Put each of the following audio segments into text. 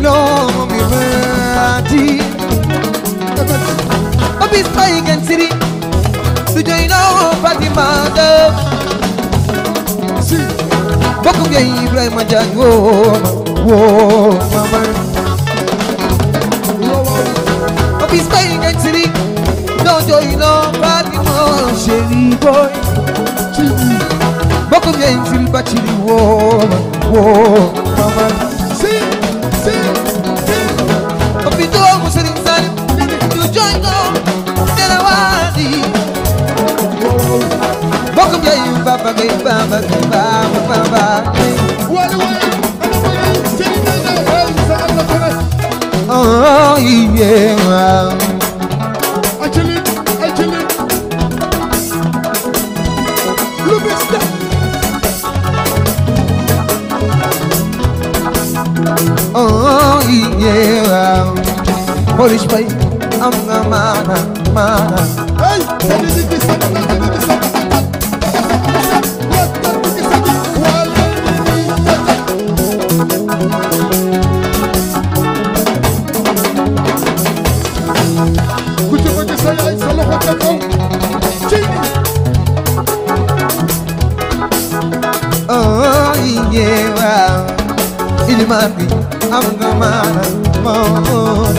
know me mati Obis Bay Gen City Du joy know Fatima de Si. Bokum ya Ibrahima Diagne wo wo mama Waaw waaw. Obis Bay Gen City Du joy know Fatima chéri boy Ci bi. Bokum ya Siri Bachiri wo wo mama Si. Si. Si. Opito mo Serigne Salim Du joy know Dela wadi Bokum ya Baba Gay Baba Gay Baba Baba Gay Wally Wally. Ana ma ngay Serigne Ndeye Ndeye. Hey, sa am na feneen. Oh yeah Acili. Acili. Lu bees la. Oh yeah Polish Bay am nga mana mana Hey, sadi di di sadi di di di sadi. Wat dat di sadi. Wally di di sadi. Ku ci bëgg sa yaay sa loxo ca kaw. Ci bi. Oh yeah Iliman bi am nga mana mana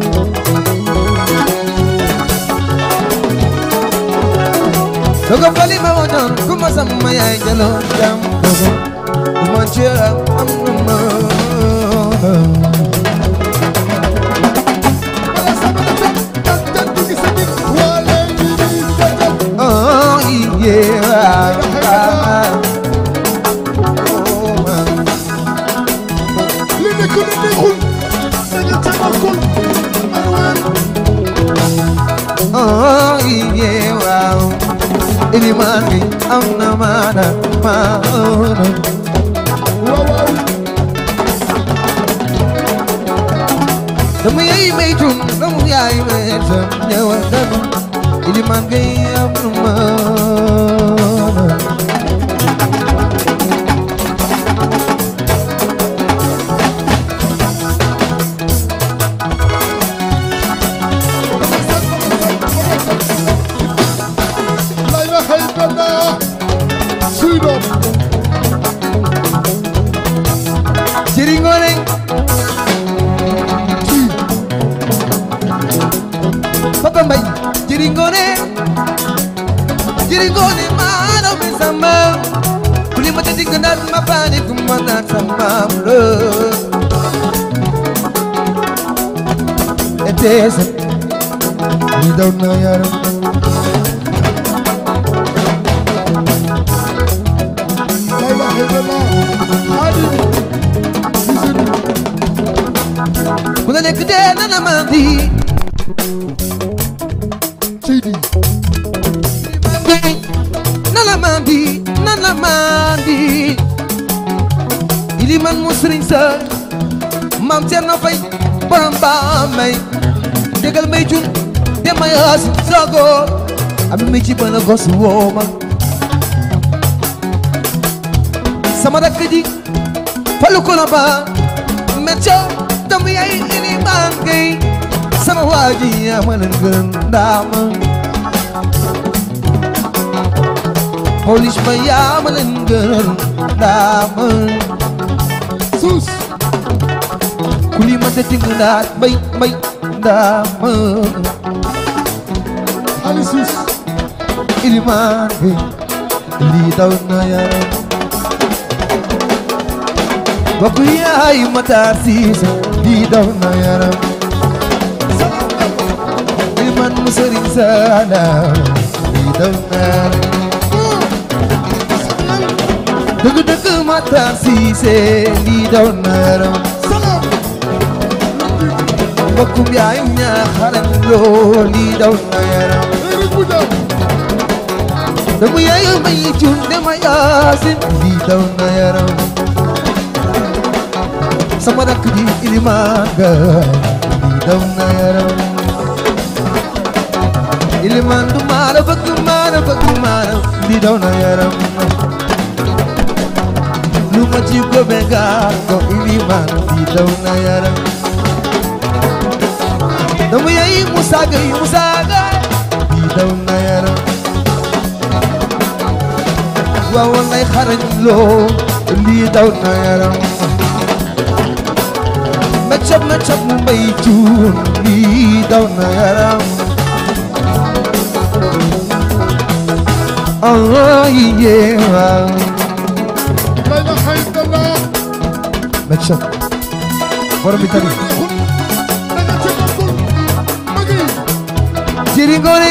Dogo fali ma wonon kuma sama yaay jalo jam dogo Kuma chera am nga mana Wala sama na ca. Dat dat di sadi. Wally di di sadi. Oh yeah Oh man li nekk lu neexul dañu ca bokkul Marwan Oh yeah wow Iliman bi am na mana mana waaw waaw dama yaay may tun dama yaay may tun ñëwal dama iliman gay am na maana la ilaha illallah suy doom jëri ngoone papa mbay jëri ngoone jëri ngoone maano mi sama kuli ma tati gënaat ma paani ku ma naat sama lo eteesa li daw na yaram la ilaha illallah hadi ku la nekk dee na la ma di Seydi nana mandi nana mandi ili man mu sëriñ sa mam Cerno Fay borom ba may dégal may jun de may as sogo am mi ci bana gos wooma sama rakk ji falu kono ba mecco dam yay ili mangay sama waaji amalan gën ndaama police ba yaa ma leen gënal daa ma suus ku li ma dëtti nga daal mbay mbay daa ma hadi suus ilimaan bi lii daw na yaram bokk yaay ma taa siisa lii daw na yaram ilimaan mu sëriñ saana lii daw na yaram dëgg dëgg ma taa siise lii daw na yaram salaam bokkum yaay ñaaxaran loo lii daw na yaram Eric Boudiam dama yaay may cun dama yaasin lii daw na yaram sama rakk ji ilimaan ga lii daw na yaram ilimaan du maara bëgg maara bëgg maara lii daw na yaram lu ma ci gobe gaar ko ilimaan lii daw na yaram dama yaay Moussa Gueye Moussa Gueye lii daw na yaram waaw wallaay xarañ loo lii daw na yaram ma cap ma cap mu mbay cuun lii daw na yaram oh yeah la ilaha illallah ma cap borom bi tamit daga ci bakul magi jëri ngoone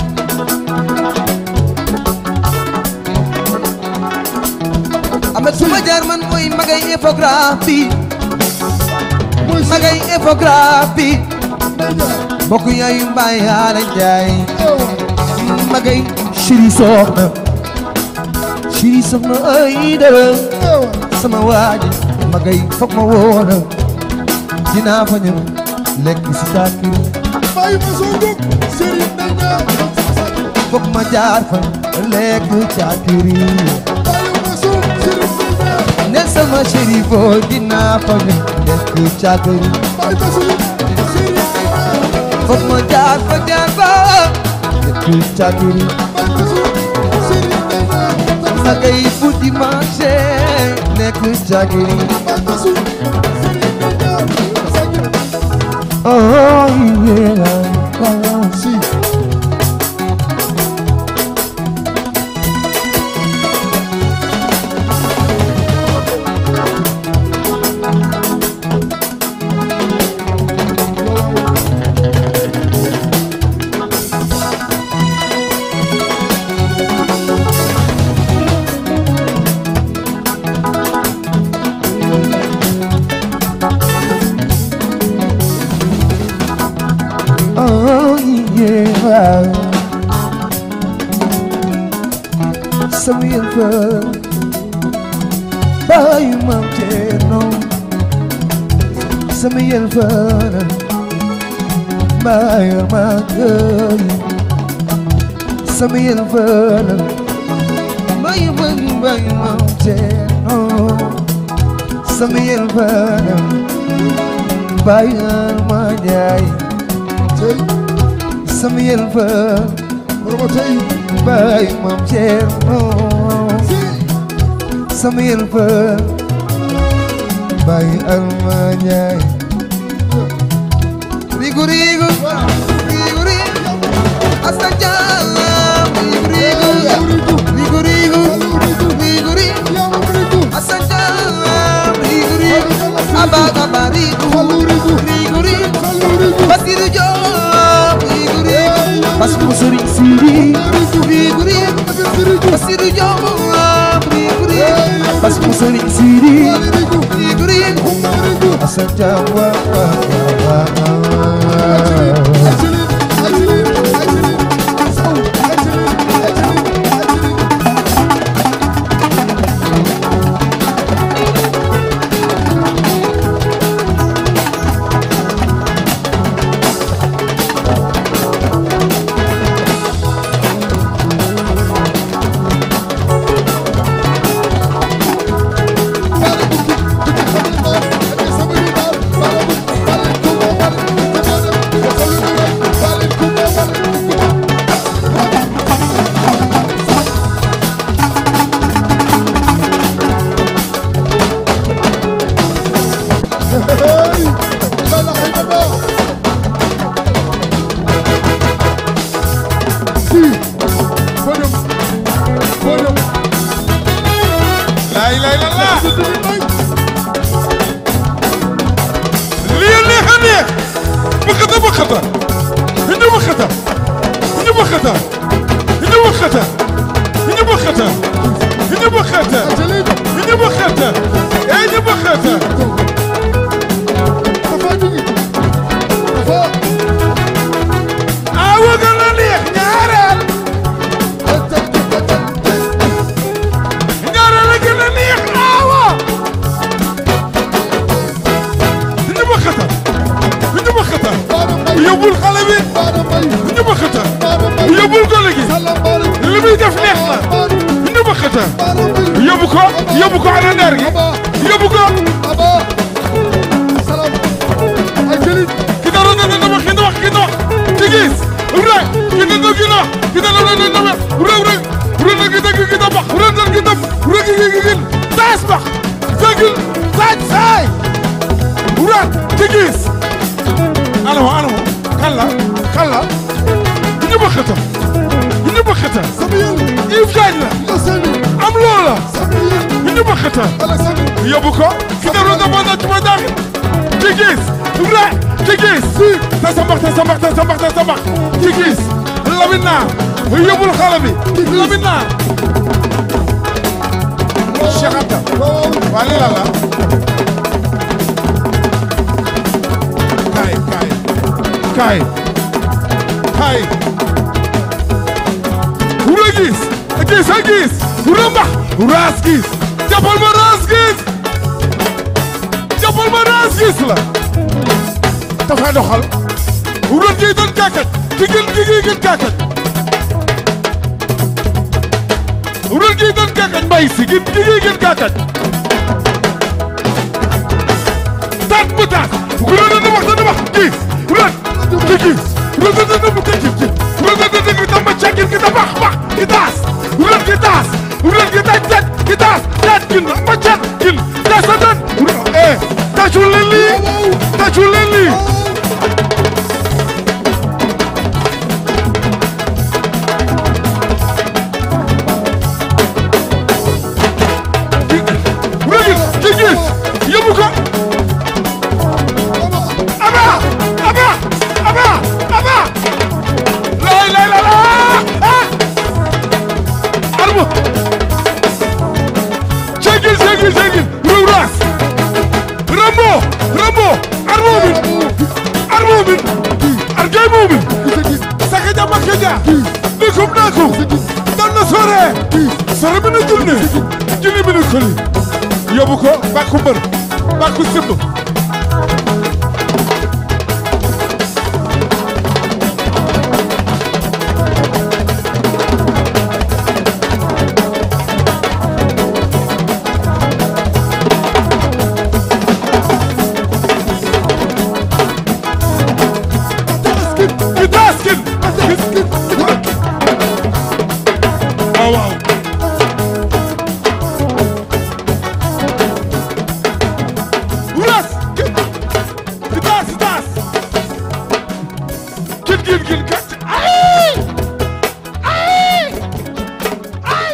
amet suma jaar man mooy magay infographie mooy si magay infographie media mbokk yaayu mbaay yaara njaay ewa magay chéri soxna chéri soxna ay dara ewa sama waaji magay foog ma woona dinaa fa ñëw lekk si taakiri bayi ma soo jóg Serigne Ndenya foog ma jaar fa lekk caakiri bayi ma soo Serigne Ndenya ne sama chéri boo dinaa fa ñëw lekk caakiri bayi ma soo Serigne Ndenya foog ma jaar fa jaar fa lekk caakiri bayi ma soo Serigne Ndenya magay fu dimanche lekk caakiri bayi ma soo Serigne Ndenya Sagir oh yeah si Oh yeah Samuel Fall Bayu Mam Cerno Samuel Fall Bayu Magay Samuel Fall Bayu Bayu Bayu Mam Cerno Samuel Fall Bayu Magay tey Samuel Fall promoteur yi Baay Maam Cerno si Samuel Fall Baay Alma Njaay Rigu rigu rigu rigu Asa Jaam rigu rigu rigu rigu rigu rigu yama rigu Asa Jaam rigu rigu Aba aba rigu Fallu rigu rigu rigu Fallu rigu Basiru Joob rigu rigu Basiru Sëriñ Sidi rigu rigu rigu Basiru Joob rigu rigu Basiru Sëriñ Sidi rigu rigu rigu rigu Asa Jaam wa wa wa wa Actually, actually, actually, so, actually, actually, actually. laa ilaaha illallaah lii neex a neex bëkkata bëkkata ñu bëkkata ñu bëkkata ñu bëkkata ñu bëkkata ñu bëkkata ñu bëkkata ee ñu bëkkata awa gën a neex ñaareel ñaareel a gën a neex awa ñu bëkkata ñu bëkkata yóbbul xale bi ñu bëkkata yóbbul gone gi li muy def neex na ñu bëkkata yóbbu ko yóbbu ko ana ndeer gi yóbbu ko Aba, salam. Ay, Jëlit. ki dara dana dama ki wax ki gis anamo anamo kan la kan la ñu bëkkata ñu bëkkata Samuel Yves Diagne la la sami am loola Samuel ñu bëkkata Alexandre yóbbu ko ki nga doon defoon ci ma daaxi ci gis ra ci gis ta sa mbax ta sa mbax ta sa mbax ta sa mbax ci gis Lamine Naar yóbbul xale bi Lamine Naar Cheikh Anta waaw waa lii la la kaay kaay kaay kaay wura gis a gis a gis wura mbax raas gis jàppal ma raas gis jàppal ma raas gis la dafa doxal wura gi doon kàkkat tigil tigi gën kàkkat wura gi doon kàkkat mbay si gën tigi gën kàkkat taat bu taat wura na na wax na na wax gis wura ci gis wura na na na ci gis wura na na na dama cakir ki da bax bax ki taas wura ki taas wura ki taas cat ki taas cat kin ma cat kin taas a dan wura eh tàccul leen lii tàccul leen lii wura gis ci gis yóbbu ko Aba! Aba! Aba! Aba! Lay lay la la! Ah! Armo! Çekil çekil çekil! Ruras! Rambo! Rambo! Armo bin! Armo bin! Argay mo bin! Sakaja makaja! Nikum nakum! Danna sore! Sore bini junne! Junne bini koli! Yóbbu ko bàkku mbër bàkku simb ki taskin waaw waaw wulas ki ki tas ki tas kin kin kin kat ay ay ay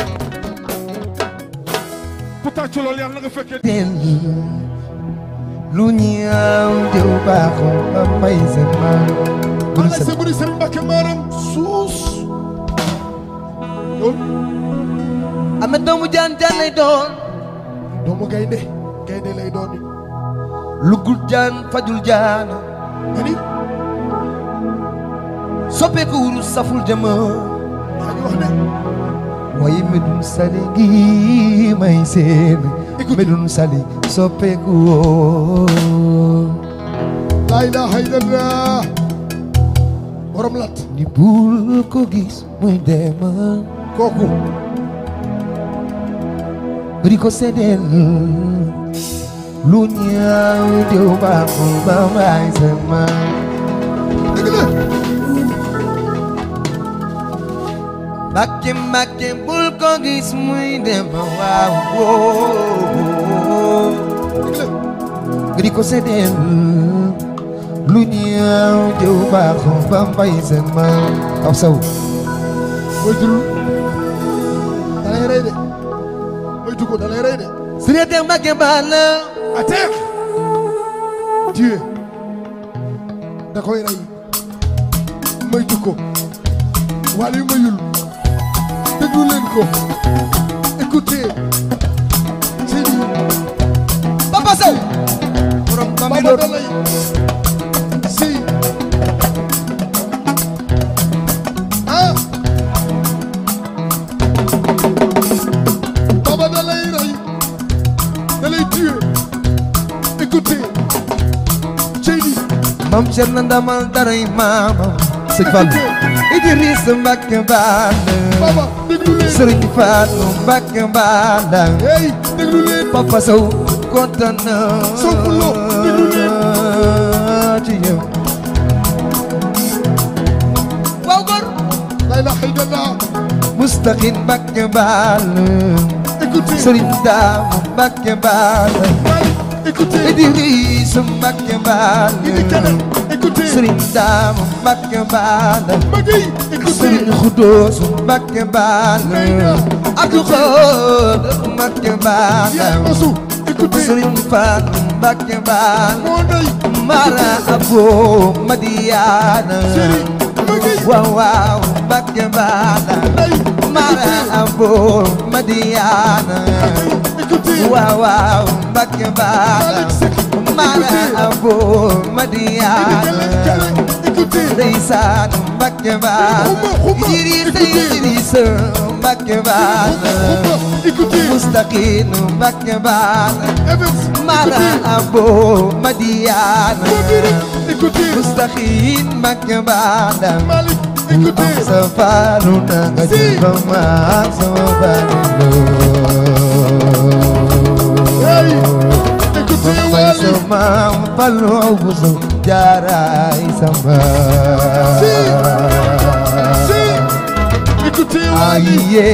ku tàccu loolu yàlla na nga fekkee teen lu ñaaw jëw baaxoo ba may seen maam bu ana nu sa buri Serigne Mbacké Maram suus yow ame doomu jaan jaan lay doon doomu gaynde gaynde lay doon ni lugul jaan fajul jaan ani soppeeku wurus saful jëma yaa ngi wax ne waaye medun sali gi may seen medun sali soppeeku woo laa ilaaha illallah borom lat ni bul ko gis muy dem kooku bari ko seddeel lu ñaaw jëw baaxul ba may seen maam dëgg la Mbàkke Mbàkke bul ko gis muy dem waaw woo dëgg la di ko seddeel lu ñaaw jëw baaxul ba mbay seen maam aw saw moytul da lay rey de moytu ko da lay rey de Sëriñ Teex Mbàkke baal la à terre Dieu da koy rey moytu ko wala yu mayul déglu leen ko écoutez c'est dit Papa Sow borom Baba Bambilor da lay si ah Baba da lay rey da lay tuer écoutez c'est dit Mam Cerno ndamal daray maamam Sëñ Fallu Idriss Mbàkke baal la Baba déglu leen Sëriñ Fallu Mbàkke baal la hey déglu leen Papa Sow kontaan na Sow Pulo, déglu leen. ci yow waaw góor la ilaha illallah Mustaqim Mbàkke baal écoutez Sëriñ Daamu Mbàkke baal Malick écoutez Idrissa Mbacké Idi Balla keneen écoutez Serigne Dame Mbacké Balla Magui écoutez Serigne Khoudoss Mbacké Balla Neyna. Abdou Khadr Mbacké Balla Yaay Ousou écoutez Serigne Fatou Mbacké Balla moo ndey Mara Abo Madiana Serigne Magui waaw waaw Mbacké Balla ndey Mara Abo Madiana écoutez waaw waaw Mbacké Balla Malick Seck Mara écoutez Abo Idi Madiana keneen keneen écoutez ndeysaan Mbacké Balla Xuma, xuma, Idrissa écoutez. Idrissa Mbacké Balla Xuma écoutez Moustaqine Mbacké Balla Evans Mara écoutez Abo Madiana Modirek écoutez Moustaqine Mbacké Balla Malick écoutez sa faalu na nga jël ba ma sama hey faalu écoutez may Wally sama falu bu sa jaaraay sama si écoutez Wally aye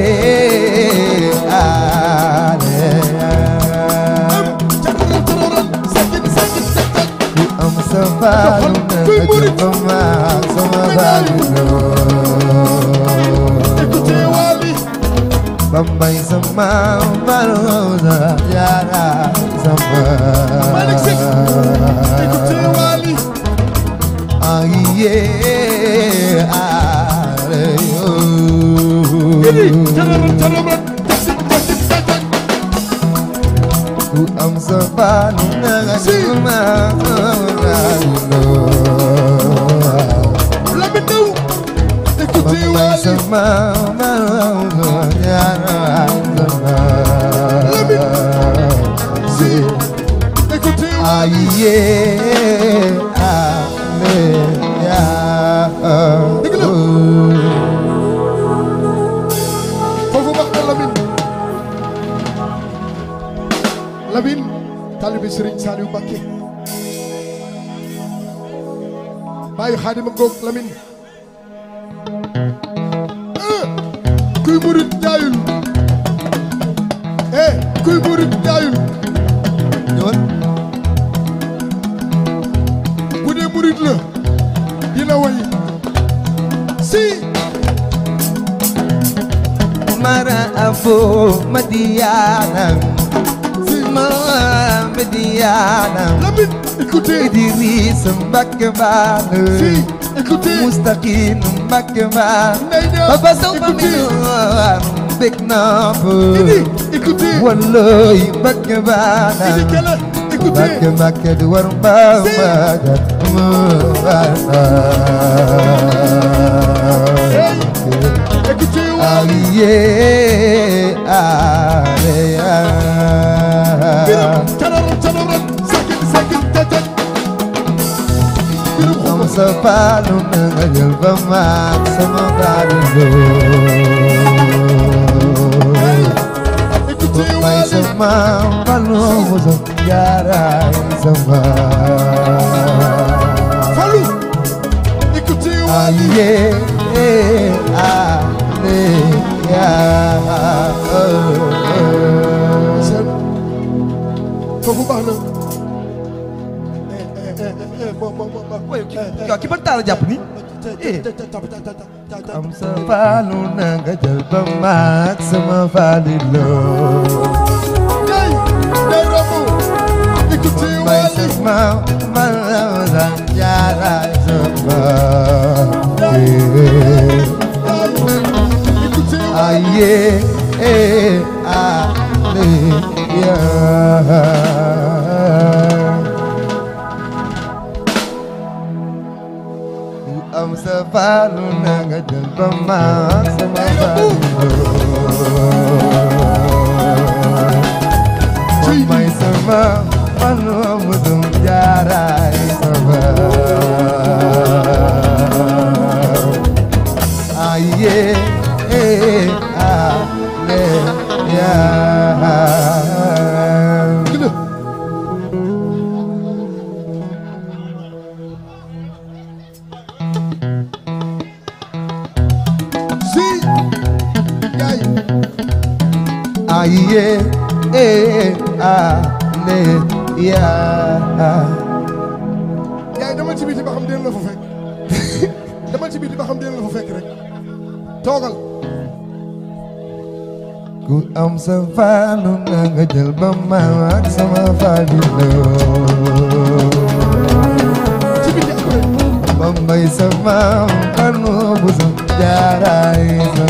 ale cakaral cararal sakin sakin sakin ku am sa faalu na nga jël ba ma sama faalu écoutez Wally Bambay sama maluza yara sama Malick Seck écoutez Wally Aye are yo Idi cararal cararal sakin sakin sakin Ku am sa panu na Si. sama Lamine Ndaw écoutez Bambay Wally sama maluza yara sama si écoutez Wally Aye ale ya Dëgg la. foofu wax na Lamine Lamine taalibe Serigne Saliou Mbacké bàyyi xaadima ngoog Lamine ah kuy murit jaayul eh kuy murit jaayul ñëwal bu dee murit la dina way si Mara Abo Madiana Ma Madiana Lamine écoutez Idrissa Mbacké Balla si écoutez Moustaqine Mbacké Balla Ndeye Niang Papa Sow écoutez Famille bég naa Idi écoutez Wallahi Mbacké Balla Idi Kala écoutez Mbacké Mbacké di war mbaa Si. hey écoutez Wally Aye ale biram cararal cararal sakin sakin tatak biram Am xuma sa paalu na nga jël ba maag sama paalu hey loo écoutez May Wally sama paalu mo sa jaaraay sama Fallou écoutez Wally Aye ale ya seen foofu baax na eh eh eh eh mo mo mo mo yow ki ban taal jàpp ni am sa paalu na nga jël ba maag sama paalu loo Day day ramu écoutez May Wally sama malaman yara sama écoutez Aye eh ale ya Ku am sa palu na nga jël ba maag sama palu May sama palu mo dum jaray sama Aye eh ale ya Gila. Si gars yi Aye, eh, ale, yaa yaay demal ci biti ba xam deen la fa fekk demal ci biti ba xam deen la fa fekk rek toogal ku am sa faalu na nga jël ba ma ak sama faalilo ci biti après ba mbay sa maam xarnu bu sa jaaraay sa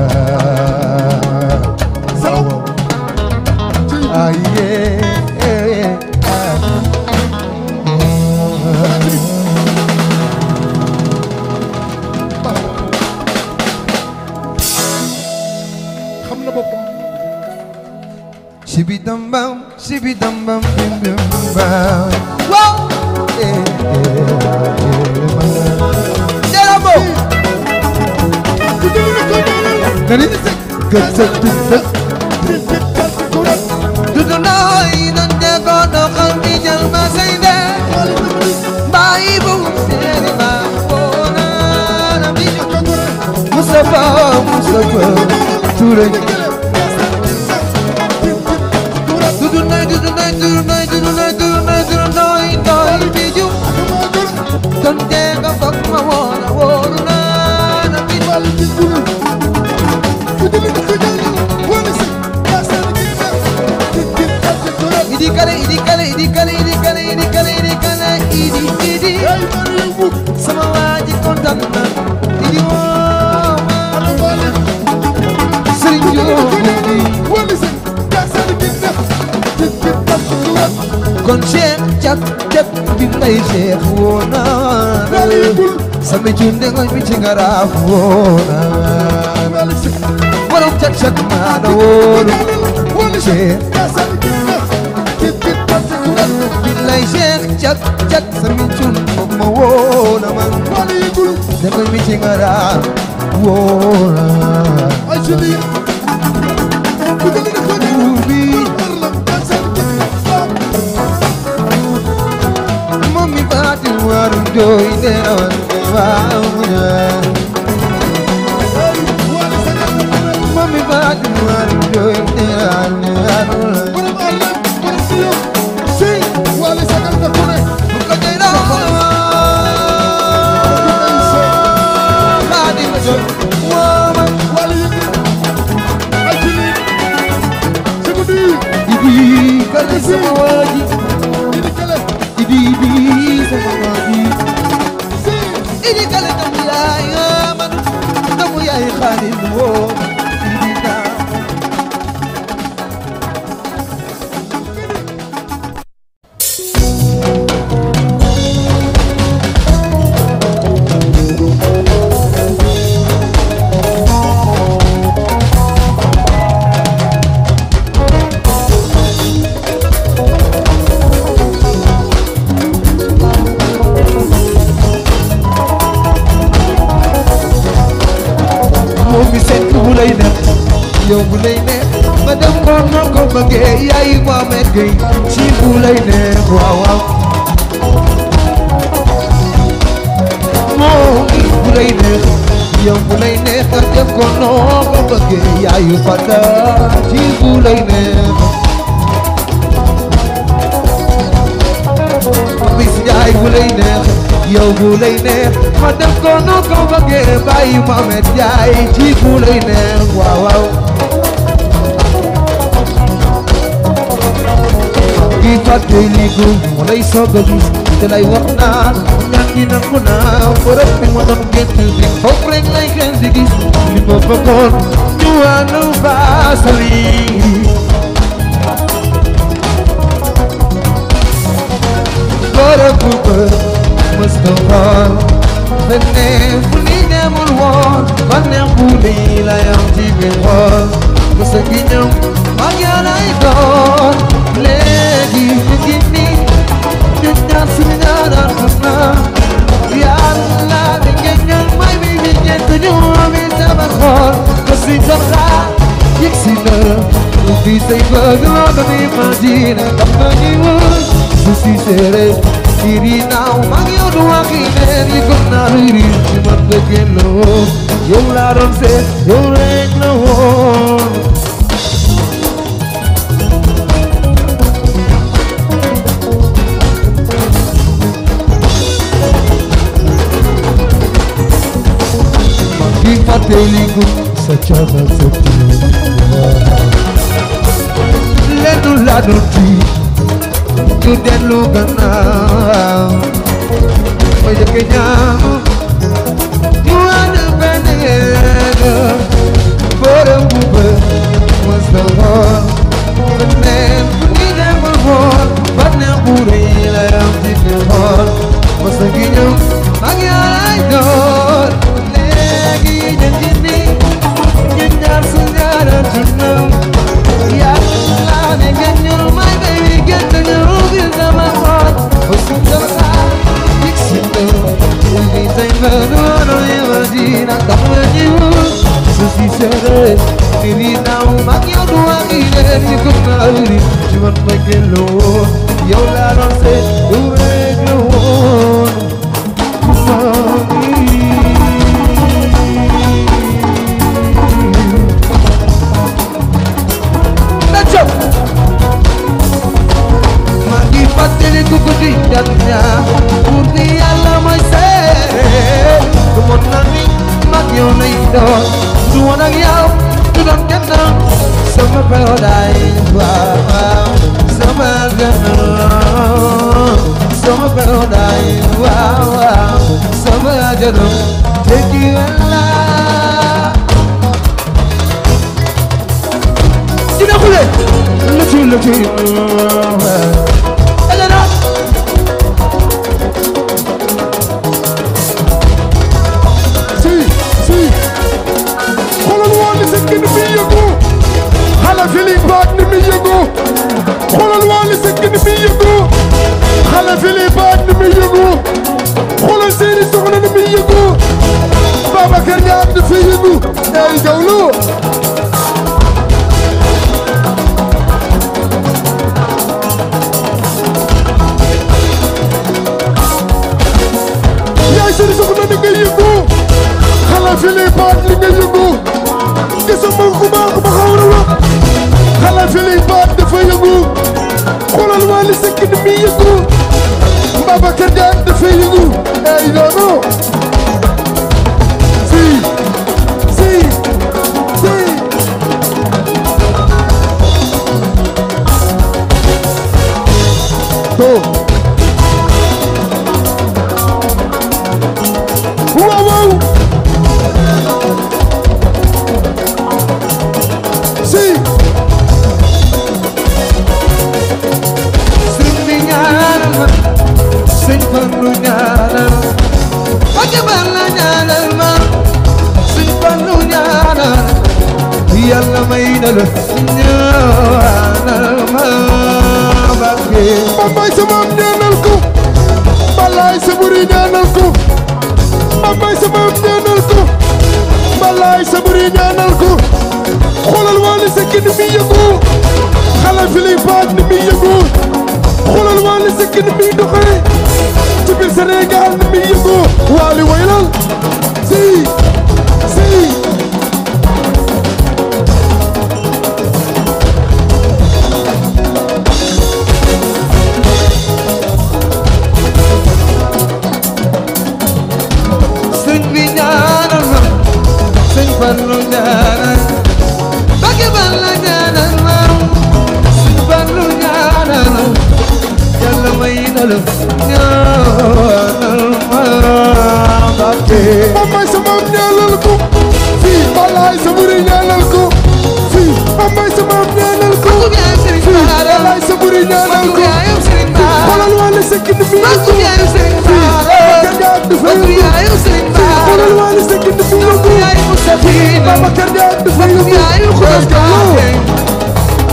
maam salaw ci aye xam na boppam Shibi dum bum, shibi dum bum, bim bim bum. Wow! Eh, eh, eh, Jarabo! ku jël nga ko ñaanal Nani di sek? Gëtsëk di sek. tit tit tat ku rek Dudu nooy nan de ko doxal di jël ma say de. xaalis na mu di Bàyyi bu seeni ma boona na bi ñu. ak ko rek Mustafa, Mustafa, Touré. Dudu nooy, dudu nooy, dudu nooy, dudu nooy, dudu nooy, dudu nooy, nooy bi ñu. Donte nga foog ma woona wóoru naa na bi ñu. Idi kale, idi kale, idi kale, idi kale, idi kale, idi kale, idi, idi. Sama waa ji kontaan na. Idi woo ma. Serigne Diop idi. kon Cheikh Cak Cak bi may Cheikh woo naa la. Sama junde ngoy mi ci ngaraaf woo naa la. Borom Cak Cak maa la wóolu. Cheikh Bilay Cheikh Cak Cak sama junde moom ma woo na man. Da ngoy mi ci ngaraaf woo naa la. moom mi baati waru jooy de awan waaw mu ñaan moom mi baati waru jooy de awan waaw mu ñaan bu ko jëy la baati ma jooy wooma idi kale sama waaji idi idi sama waaji idi kale damu yaay man damu yaay xaadim woo idi naa moom mi seet bu lay neex yow bu lay neex ma dem xool noo ko bëggee yaay Mohamed Gueye ci bu lay neex waaw waaw moom mi bu lay neex yow bu lay neex nga dem ko noo ko bëggee yaay Fada ci bu lay neex bis yaay bu lay neex yow bu lay neex ma def ko nu ko bëggee bàyyi Mohamed Jaay ci bu lay neex waaw waaw gi fàtte li ko mu lay soog a gis te lay wax naan ñaan gi nangu naa bërëb bi ma doon gént bi foofu rek lay xel di gis li ma bëggoon ñu ànd baasali bërëb bu bër mës nga xool feneen fu ni demul woon bànneex bu lii lay am ci biir xool mës a gi ñëw mag yaa lay doon léegi ñu ngi nii ñu ñaar suñu ñaanal xam naa yàlla di ngeen ñaan may mi mi ngeen ko ñu ami sama xool ko si soxlaa yëg si na lu fi say bëgg loo ko imagine xam nga ñuy wër su si seere siri naaw mag yow du wax yi neen yi kon naa luy riir ci man nga génnoo yow laa doon seet yow rek la woon fàttaliku sa caaxaan sa tiir lenn laa doon tiit ñu dellu gannaaw ma jëkk ñaan ñu ànd benn yéen borom bu bër mës na xool feneen fu ñu demul xool bànneex bu rëy la yam ci biir xool mës na gi ñëw mag yaay doon léegi ñu ngi nii ñu ñaar su ñaaratu ñëw yàlla ne ngeen ñëw my baby gën na ñëw gis sama xol ba su dara yëg si ñëw Ubi say mano imagina come you So si sere mi vina un macchio tu agire mi kumari Chuan magelo yo la non se tu reglo Let's go! Magi fatele kukudi jatnya Kurdi alla mai se Kumon nani magi ona ido Duwana yau Tudon kena Sama paradise wow Sama gana Sama paradise wow wow Sama jana Take you Allah Dina kule Lucu lucu Elena si si xoolal waa li sa gën mi yëngu xale Feeling Bad ni mi yëngu xoolal waa li sa gën mi yëngu xale Feeling Bad ni mi yëngu xoolal seeni soxna ni mi yëngu Babacar Niang dafa yëngu ay gawlo yaay seeni soxna ni nga yëngu xale Feeling Bad li nga yëngu gisuma ku baax ba xaw na la xale Feeling Bad dafa yëngu xoolal waa li sekk ni mi yëngu Babacar Niang dafa yëngu ay noonu si si si to waaw waaw si Sëñ bi ñaanal ma sëñ Fallu ñaanal Mbàkke Balla ñaanal ma sëñ Fallu ñaanal Yàlla may na la ñaanal ma Mbàkke Bambay sa maam ñaanal ko Balaay sa buri ñaanal ko Bambay sa maam ñaanal ko Balaay sa buri ñaanal ko xoolal Wally Seck ni muy yëngu xale Feeling Bad ni muy yëngu xoolal Wally Seck ni muy doxee ci biir Sénégal ni muy yëngu Wally waylal si si sëñ bi ñaanal ma sëñ Fallu ñaanal Mbàkke Balla ñaanal ma sëñ Fallu ñaanal Yàlla may na la ñaanal ma Mbàkke Bambay sa maam ñaanal ko fii Balaay sa buri ñaanal ko fii Bambay sa maam ñaanal ko Mbàkke yaay Sëriñ fii Bara Balaay sa buri ñaanal Mbàkke ko yaay Sëriñ Bara xoolal Wally Seck ni muy Mbàkke yëngu yaay Sëriñ fii Bara Babacar Niang dafa Mbàkke yëngu yaay Sëriñ fii Bara xoolal Wally Seck ni muy Mbàkke yëngu yaay Mustafina Babacar Niang dafa yëngu Mbàkke yaay Xudoos Let's go. Mbàkke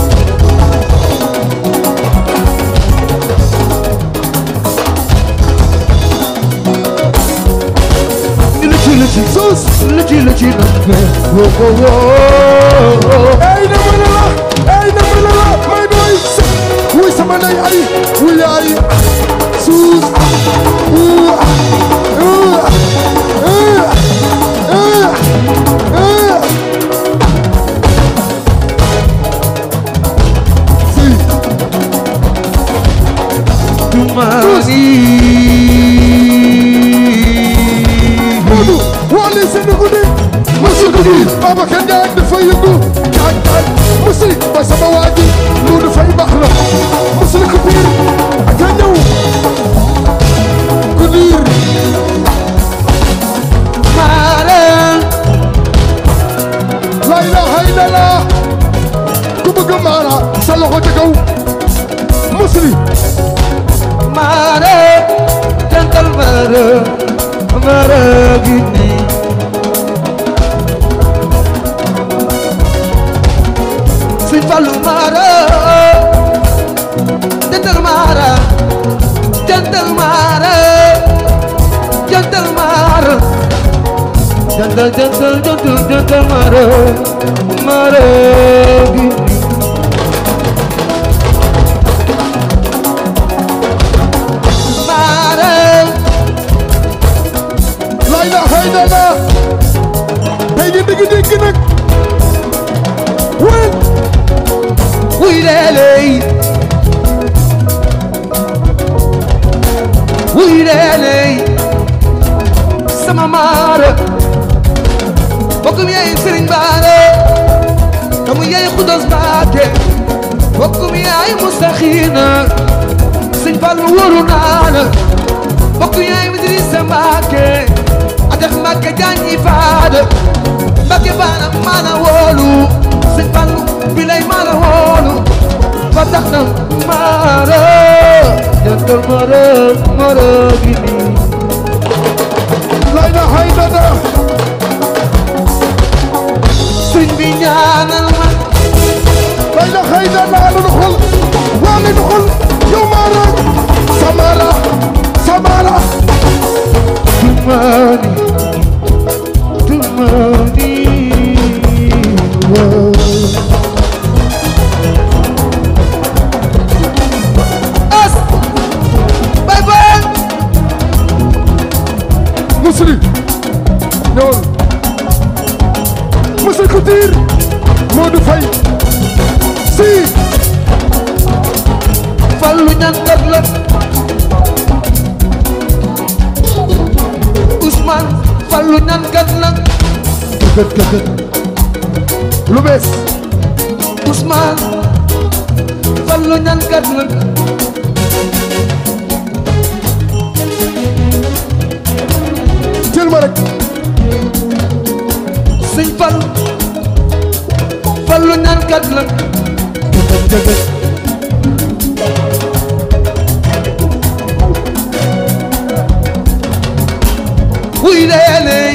Lucu lucu sus lucu lucu lucu wo wo wo ay na ma la ay na ma la may boy wuy sama ndey ay wuy ay suus uu uu uu uu uu si Tumani Modou Wally Seck ni guddi mara mara gi nii Sëñ Fallu mara jantal mara jantal mara jantal mara jantal jantal jantal jantal mara mara gi nii mara la ilaha illallah tey di digg digg nag wen wuy leeley wuy leeley sama maara bokkum yaay sëriñ baara kamu yaay xudos baake bokkum yaay mustaxiina sëñ Fallu wóoru naana bokkum yaay Idrissa Mbàkke adex Mbàkke jaañi faada Mbàkke baana maana wóolu sëñ Fallu bilay maana wóolu ba tax na maara jantal maara maara gi nii la ilaha illallah sëñ bi ñaanal ma la ilaha illallah la nu xol waa la nu xol yow Mara Samara Samara Tumani Tumani As Bye bye Musli ñëwal Musli Couture Modou Faye si Fallu ñankat la Ousmane Fallu ñankat la kët kët kët lu bees Ousmane Fallu ñankat la jël ma rek Sëñ Fallu Fallu ñankat la kët kët kët Wuy leeley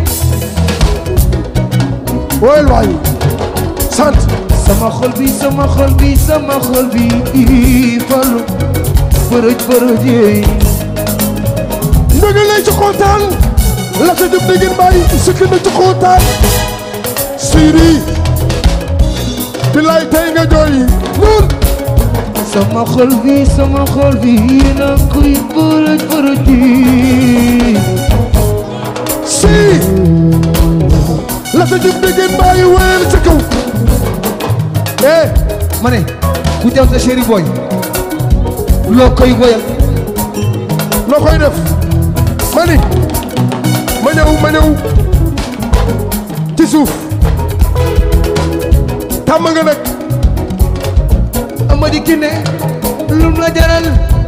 woyal waay sant sama xol bi sama xol bi sama xol bi Fallu bërëj bërëj yeey ndege lay ci xootaan la sa jëm dégg bàyyi sukk na ci xootaan Siri bilaay tey nga jooy nuur sama xol bi sama xol bi na kuy bërëj bërëj yi si la sa jëm dégg bàyyi wéyal ca kaw eh ma ne ku teew sa chéri boy loo koy woyal loo koy def ma ni ma ñëw ma ñëw ci suuf tàmm nga nag Amady Kiné lum la jaral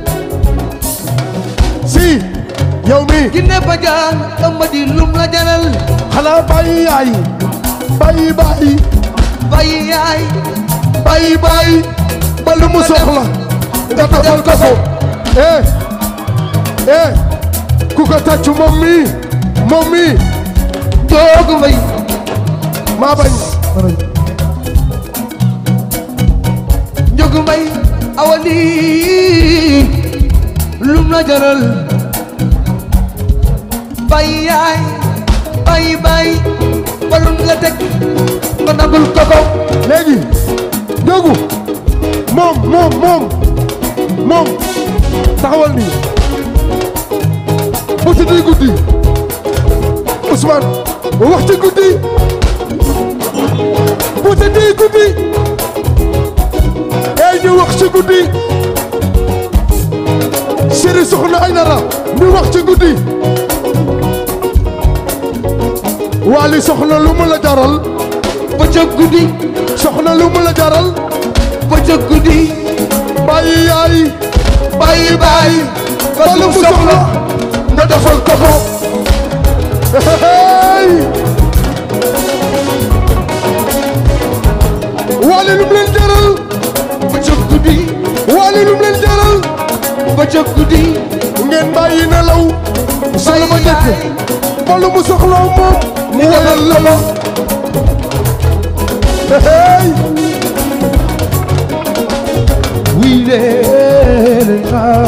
si yow mi Kiné Badiane Amady lum la jaral xanaa bàyyi yaay bàyyi bàyyi bàyyi yaay bàyyi bàyyi ba lu mu soxla nga defal ko ko eh eh ku ko tàcc moom mi moom mi toogu mbay maa bañ njogu mbay awali lum la jaral bàyyi yaay bàyyi bàyyi ba lum la teg nga nangul ko ko léegi njogu moom moom moom moom taxawal nii bu tëddee guddi Ousmane wax ci guddi bu tëddee guddi ey ñu wax ci guddi chéri soxna ay nara ñu wax ci guddi waali soxna lu mu la jaral ba ca guddi soxna lu mu la jaral ba ca guddi bàyyi yaay bàyyi bàyyi ba ba lu lu mu soxla nga defal ko ko hey waali lu mu leen jaral ba ca guddi waali lu mu leen jaral ba ca guddi ngeen bàyyi nelaw solo ma njëkk mbalu mu soxla moom mu wayal la ma hey We let it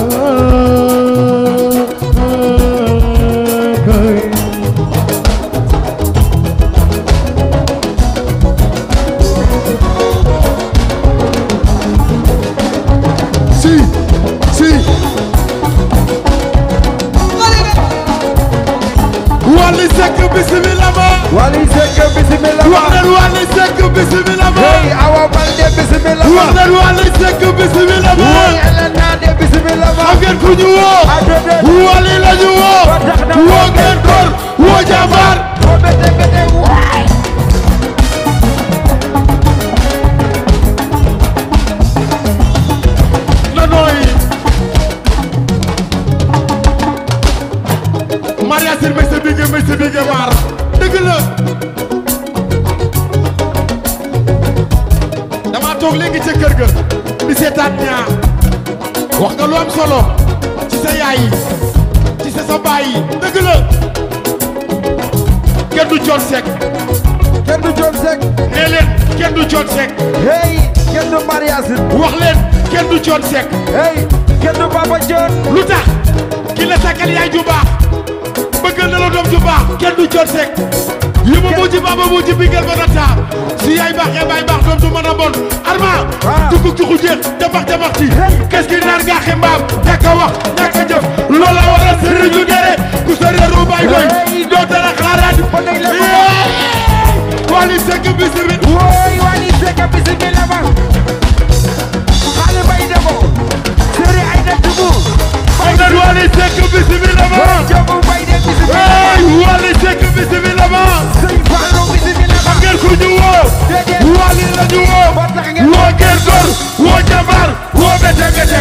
si si Wally Seck bismillah ma Wally Seck bismillah wax leen Wally Seck bismillah ma Hey Awa Balde bismillah wax leen Wally Seck bismillah ma Hey Elena de bismillah xam ngeen ku ñu woo Wally la ñu woo woo ngeen góor woo jàmbaar Ko bete bete waay na nooyi Maria Sir may sa bige may sa bige maar dëgg la dama toog léegi ca kër ga di seetaan ñaa wax nga lu am solo ci sa yaay yi ci sa sa baay yi dëgg la kenn du Thione Seck kenn du Thione Seck nee leen kenn du Thione Seck hey kenn du Mariasin wax leen kenn du Thione Seck hey kenn du Papa Thione lu tax ki la sakkal yaay ju baax bëggal na la doom ju baax kenn du Thione Seck yi ma mujj baaba mujj bingel ba nata si yaay baaxee baay baax doom du mën a bon arma Ah. tukuk tuku jeex jabax jabax ci qu'est-ce qui naan gaaxe mbaam ñàkk a wax ñàkk a jëf loola waral sëriñ ñu dere ku sa réeru baay koy Hey. doo dara xaaraat Ba dégg la ko. Yee! Wally Seck bisimi Woy Wally Seck bismillah ma Xale bay demo Seri ay da tubu xam nga Wally Seck bisimi la ma Jobu bay de bismillah hey Wally Seck bisimi la ma Sëñ Fallou bismillah ma ngeen ku ñu woo Déedéet. Wally la ñu woo Ba tax ngeen woo ngeen góor woo jàmbaar woo bete bete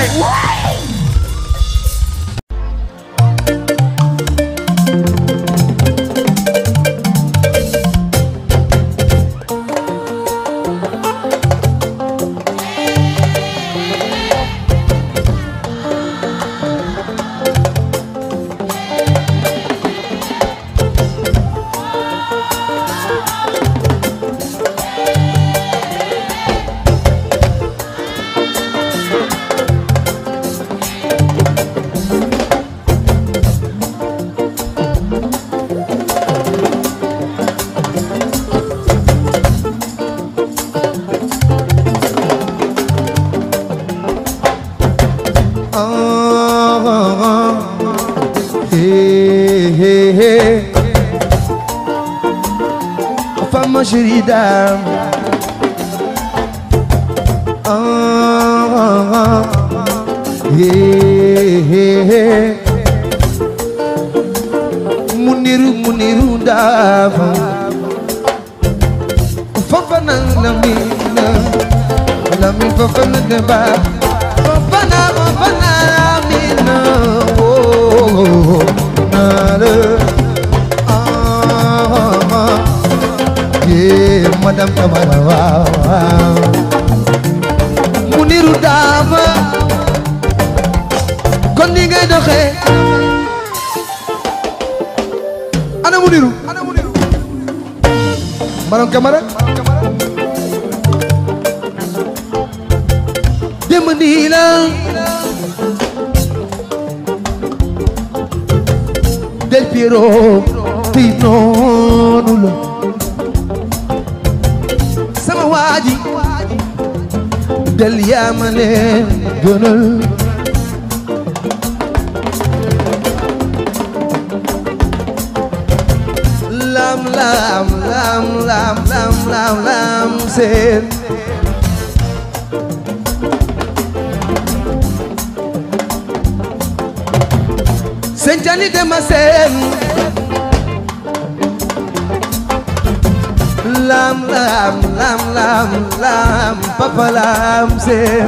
Hey, hey, hey. Femme chérie dame. Ah, ah, ah. Hey, hey, hey. Muniru, muniru dame. Fafana lamina, lamin fafana deba. Fafana, fafana lamina. Oh, nada. Ah, ah. Yeah, madam Tamara, wow, wow. Muniru dama, kon ni ngay doxee. Ana Muniru, ana Muniru. Madam Camara. Démb nii la. Del Piero, tey noonu la. sama waaji del yaa ma leen gënal lam lam lam lam lam lam lam seen seen jani dema seen lam lam lam lam lam papa lam sem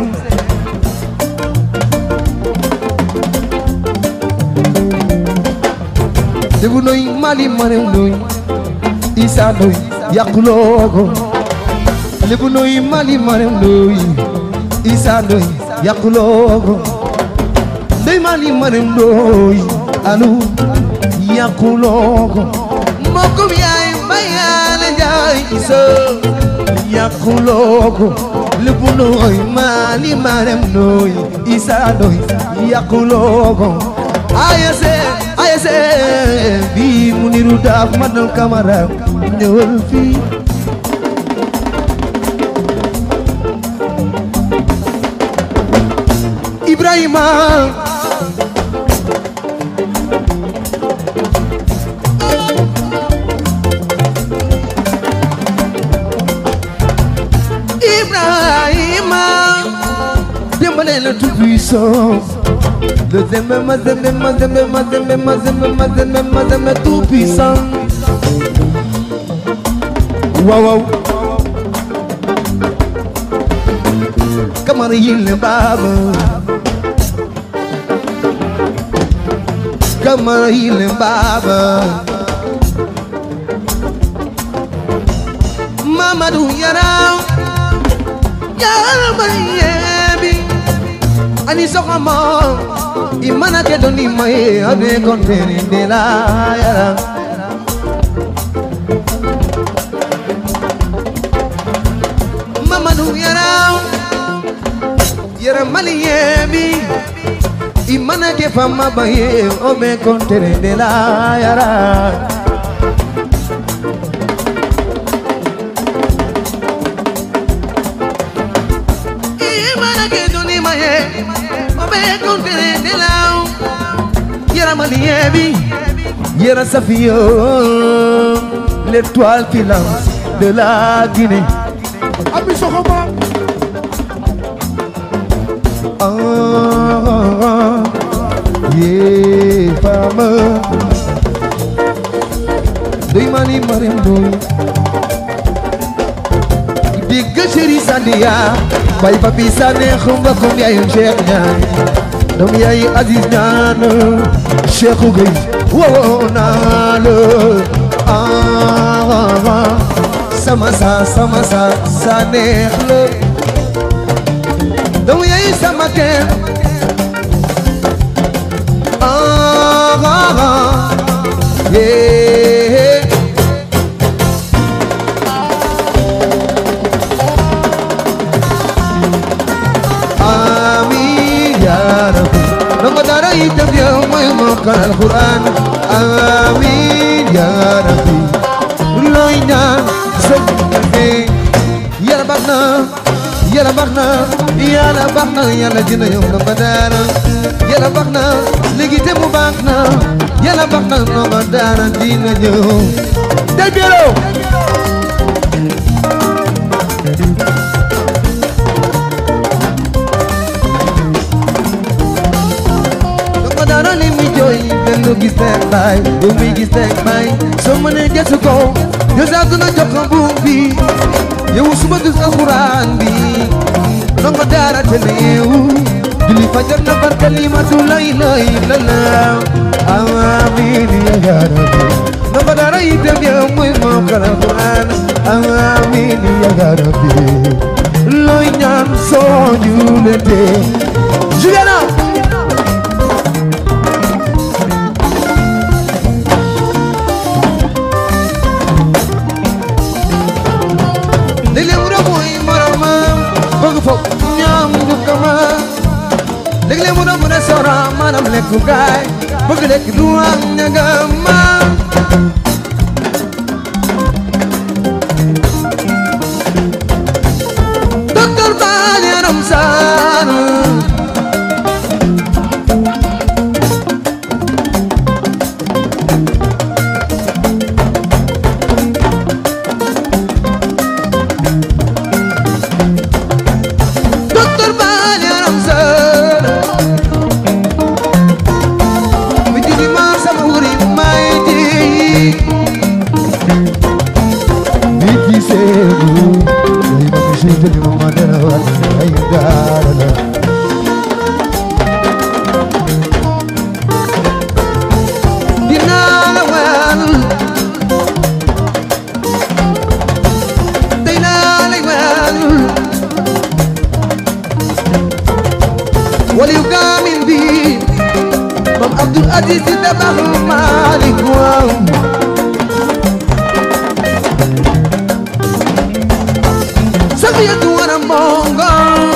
debu noy mali mare noy isa noy yakulogo lebu noy mali mare noy isa noy yakulogo dey mali mare noy alu yàquloo ko mbokkum yaay mbayaale njaay isa yàquloo ko lépp nooy maali marem nooy isa nooy yàquloo ko ayase ayase bi mu niru daaf madal kamara ñëwal fii Ibrahima Ibrahima dimbale le tout puissant le zembe ma zembe ma zembe ma zembe ma zembe ma zembe ma zembe tout puissant waaw waaw kamar yille baba kamar yille baba Mamadou Yaraw Yaraw Mariyebi Ani soxama Imana ke doni maye Ade konteri de la Yaraw Mamadou Yaraw Yaraw Mariyebi Imana ke fama baye Ome konteri de la Yaraw Imana ke doni maye Ome konteri de la Yaraw Mariyebi Yaraw Safio L'étoile filante de la Guinée Ami Soxoma Ah, yeah, fama Doy mani mariam doy Digg chéri Sandia Bay papi sane xumba kum yaay Cheikh ñaan Dom yaay Aziz ñaan Cheikh Gueye wo naa la ah sama sa sama sa sa neex la dom yaay sama kenn ah ah ah yeah Amin ya Rabbi Nongo dara itam yow mooy mokkal Alquran Amin ya Rabbi looy ñaan sëg fi yàlla baax na yàlla baax na yàlla baax na yàlla dina yow nongo dara yàlla baax na léegi te mu baax na yàlla baax na nongo dara dina ñëw del biero nongo dara li muy jooy benn gis teen baay yow mi gis teen baay soo mënee gëstu ko yow saa dina jox ko buum bi yow suba dus alxuraan bi nongo dara te ne yeewu julli fajar na barka limatu la ilaha illallah amiin ya rabbi nongo dara itam yow muy mokkal alxuraan amiin ya rabbi looy ñaan soo juletee Juliana léeg-léeg mu doon mooy moromam bëgg foog ñaam ñu kama léeg-léeg mu doon mu ne sora maanaam lekku gaay bëgg lekk du am ñagama docteur Ba yaram saan docteur Ba yaram saan mi di di ma sama wuri may di Cheikh Malick waaw Safiyatu wara mbongo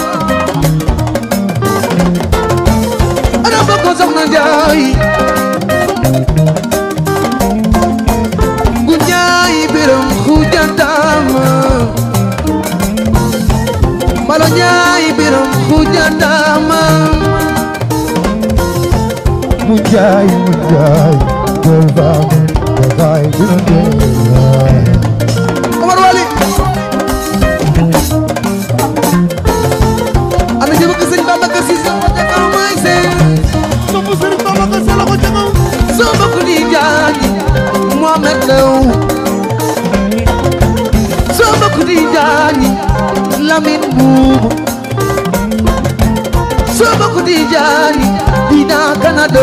ana bokko soxna Njaay gu Njaay biram xujantama Malo Njaay biram xujantama mu jaay mu jaay gol baa mu jaay dina jaay Omar Wali ana jëma ko sëñ Babacar Si sa wata kaw may seen sama sëriñ Babacar Sy la ko ca kaw soo bokk di jaani Mohamed Lew soo bokk di jaani Lamine Boubou soo bokk di jaani Dina Canada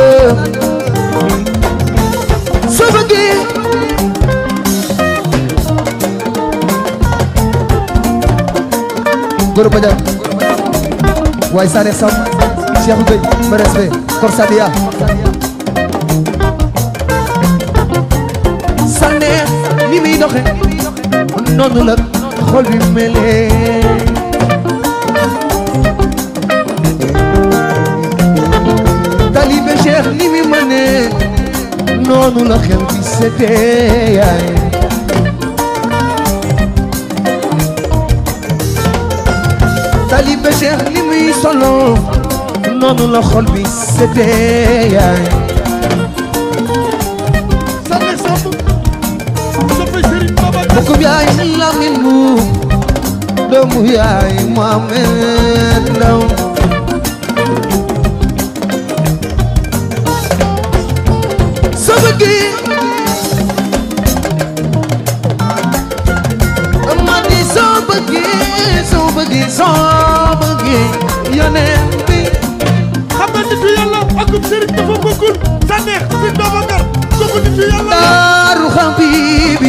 soo bëggee Goro Badiane waaye Sané Sam Cheikh Gueye ma respect Korsadia Sané ni muy doxe noonu la xol bi melee Talibé Cheikh ni muy mënee noonu la xel bi setee yaay Talibé Cheikh ni muy solo noonu la xol bi setee yaay Sané Samb soppe sëriñ Babacar Bokkum yaay Lamine bu doomu yaay Mohamed Ndaw soo bëggee ma di soo bëggee soo bëggee soo bëggee yoneen bi xam nga nitu yàlla akub sëriñ dafa bokkul Sané si Babacar kooku nitu yàlla la daaru xabibi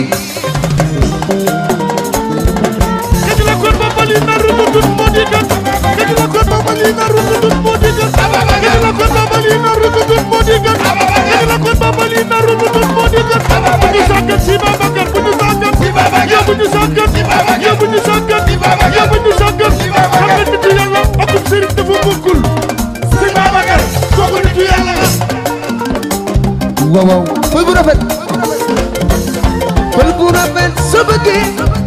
kañ la kon ba bali na rututut moo di gën kañ la kon ba bali na rututut moo di gën kañ la kon ba bali na rututut moo di gën kañ la kon ba bali na rututut moo di gën bu ñu sàggan si Babacar bu ñu sàggan si Babacar yow bu ñu sàggan si Babacar yow bu ñu sàggan si Babacar yow bu ñu sàggan xam nga nitu yàlla akub sëriñ dafa bokkul si Babacar kooku nitu yàlla la waaw waaw pël bu rafet pël bu rafet soo bëggee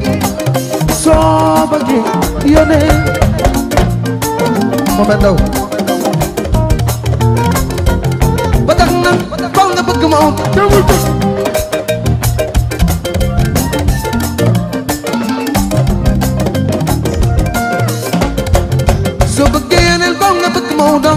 soo bëggee yónnee Mohamed Ndaw ba tax na faw nga bëgg ma am demul ko soo bëggee yónnee faw nga bëgg ma am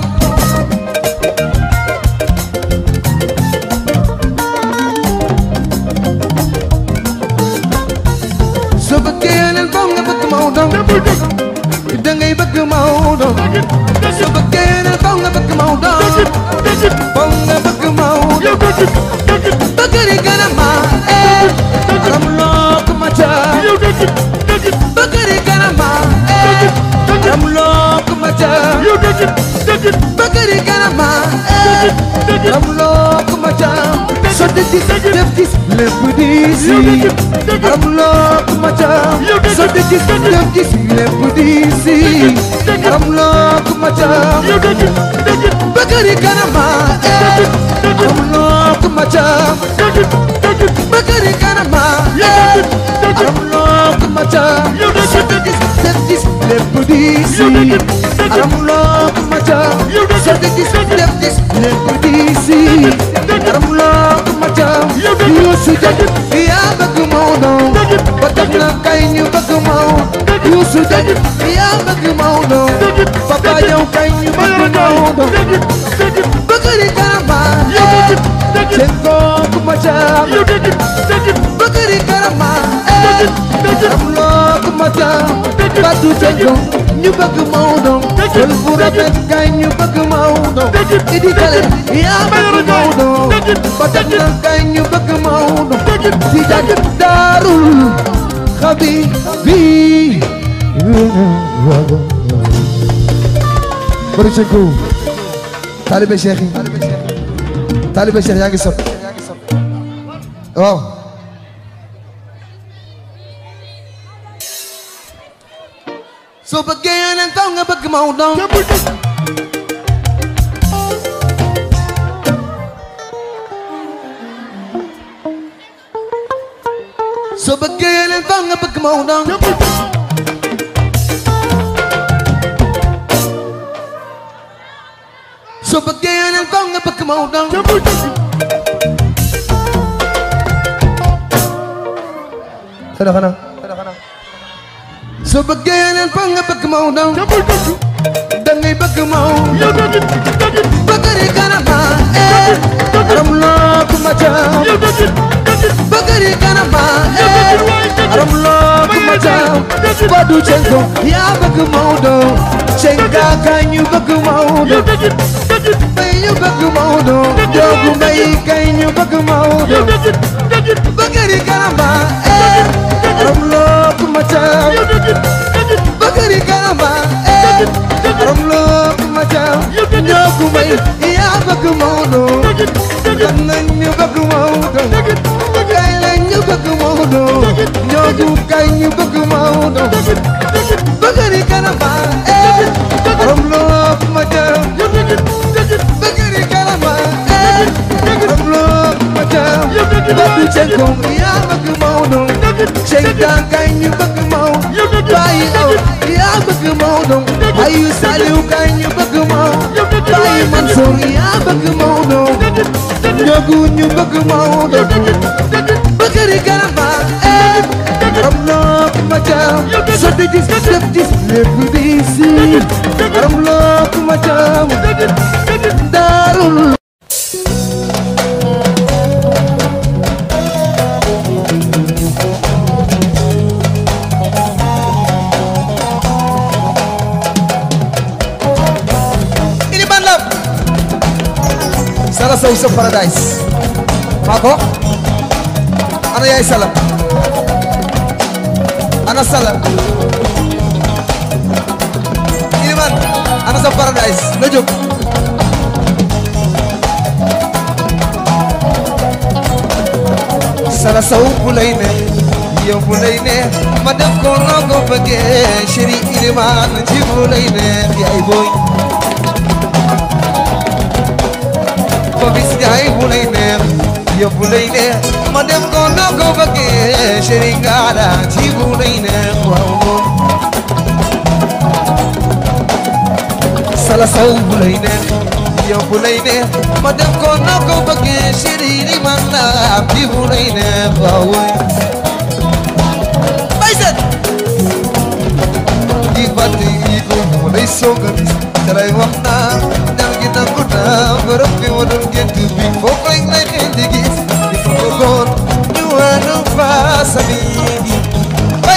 soo bëggee yónnee faw nga bëgg ma am demul ko da ngay bëgg ma am soo bëggee yónnee faw nga bëgg ma am faw nga bëgg ma am yow dëgg dëgg Bakari Kanama eh aram lok macha yow dëgg dëgg Bakari Kanama eh aram lok macha yow dëgg dëgg Bakari Kanama eh aram lok macha so de dis def dis lépp di si aram lok macha so de dis def dis lépp di si aram lok macha yow dëgg dëgg Bakari Kanama eh aram lok macha dëgg dëgg Bakari Kanama eh aram lok macha so de dis def dis lépp di si aram lok macha so de dis def dis lépp di si aram lok macha Youssou Diagne yaa bëgg Maodo ba tax na kay ñu bëgg Maodo Youssou Diagne yaa bëgg Maodo papa yow kay ñu bëgg Maodo Bakari Kanama eh seen kooku macha yow dëgg dëgg Bakari Kanama eh aram lok macha Fatou Diagne ñu bëgg Maodo Pël bu rafet kay ñu bëgg Maodo Idi Kale yaa bëgg Maodo ba tax na kay ñu bëgg Maodo si Diagne daarul xabi bi Bari Cheikh Talibé Cheikh yi taalibe Cheikh yaa ngi sot waaw soo bëggee yeneen faw nga bëgg Maodo soo bëggee yeneen faw nga bëgg Maodo soo bëggee yeneen faw nga bëgg Maodo xanaa xanaa soo bëggee yeneen faw nga bëgg Maodo da ngay bëgg Maodo bëggari kanama eh aram loo ku ma caam bëggari kanama eh aram loo ku ma caam Fadu Cenko yaa bëgg Maodo Cenka kaay ñu bëgg Maodo bay ñu bëgg Maodo Joogu mbay kay ñu bëgg Maodo bëggari kanama eh aram loo ku ma caam bëggari kanama eh aram loo ku ma caam Joogu mbay yaa bëgg Maodo dem nañ ñu bëgg Maodo kay lañ ñu bëgg Maodo Joogu kay ñu bëgg Maodo bëggari kanama eh aram loo ku ma caam bëggari kanama eh aram loo ku ma caam Fadu Cenko yaa bëgg Maodo Cenka kay ñu bëgg Maodo Baye Aw yaa bëgg Maodo Ayu Saliw kay ñu bëgg Maodo Baye Mansour yaa bëgg Maodo Njogu ñu bëgg Maodo bëggari kanama eh aram loo ku ma caam sotti gis def gis lépp di si aram loo ku ma caam daarul ini ban lam sala sow sa paradise maa ko ana yaay sala ana sala ini man ana sa paradise na jóg sala sow bu lay ne yow bu lay ne ma def ko noo ko bëggee chéri iliman ci bu lay ne yaay booy ko bis jaay bu lay neex yow bu lay neex ma dem ko noo ko bëggee chéri ngaada ci bu lay neex waaw moom sala saw bu lay neex yow bu lay neex ma dem ko noo ko bëggee chéri li man la ci bu lay neex waaw woy bay set di fàtte yi ko mu lay soog a gis dalay wax naa dal gi nangu naa bërëb bi ma doon gént bi foofu rek lay xel di gis di fa bëggoon ñu wàllu fa sami gi bay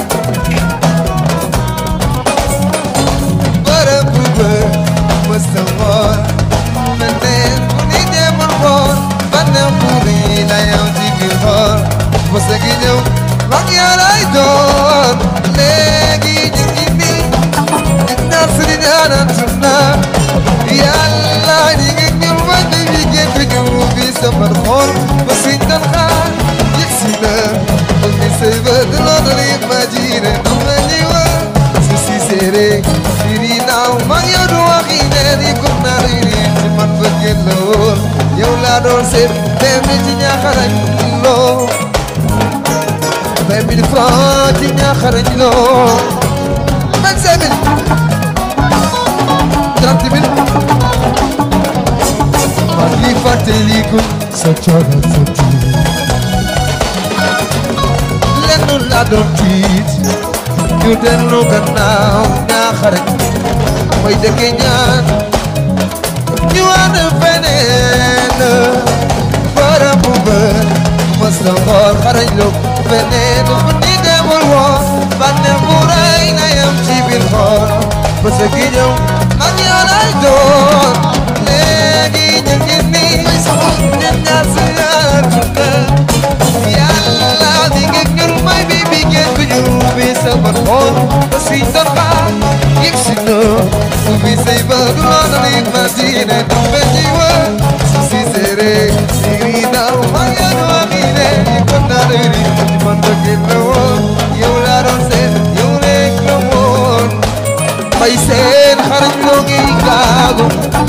bërëb bu bër mës na woon mel ne bu ni demul woon bànneex bu rëy la yow ci biir xool mës gi ñëw mag yaa lay doon léegi ñu ngi nii ñaar si di ñaanantuna yàlla ñi ngi ñëw ma ñu ngi génn ñu bi sama xol ba suñ doon xaar yegg si na ba mi say bët loolu la imagine am na ñuy wax su si séeré firi naaw mag yow du waxi ne di ko naar yi ni ci man ba génn la woon yow laa doon seet vingt mille ci ñaaxarañ loo vingt mille francs ci ñaaxarañ loo vingt cinq mille trente mille maa ngi fàttaliku sa coono sa tiit lenn laa doon tiit ñu dellu gannaaw ñaaxare mooy dëkke ñaan ñu ànd feneen bara bu bër mës na xool xarañ lu feneen fu ni demul woon bànneex bu rëy na yam ci biir xool bës gi ñëw mag ñoo lay doon léegi ñu ngi nii ñun ñaar si àdduna yàlla di nga ngir may bi bi ngeen ko ñu bi sama xool ba si doon xaar yegg si na ubbi say ba du loolu li ma diine du benn wa su si seere yow maa ngi leen waa mii ne kon naa leen di man bëgg la woon yow laa doon seet yow rek la woon may seen xarit loo ngi gaagu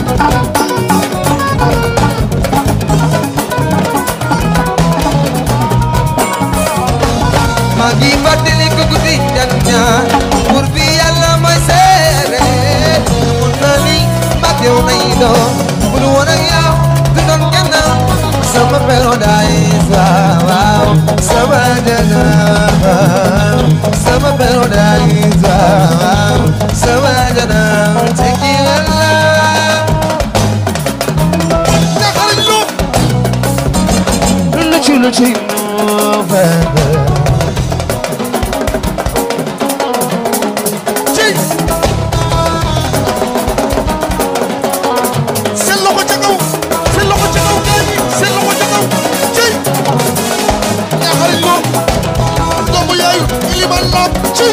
maa ngi fàttali ko guddi ñan ñaan pour bi yàlla mooy seere mun na ni mag yow nay doon bu du woon ak yow du doon kenn sama paradise waaw waaw sama jana waaw sama paradise waaw waaw sama jana teki wala ñaxarañ loo lu ci lu ci November ciy seen loxo ca kaw seen loxo ca kaw gaañi seen loxo ca kaw ciy ñaxarañ loo doomu yaayu iliman laam ciy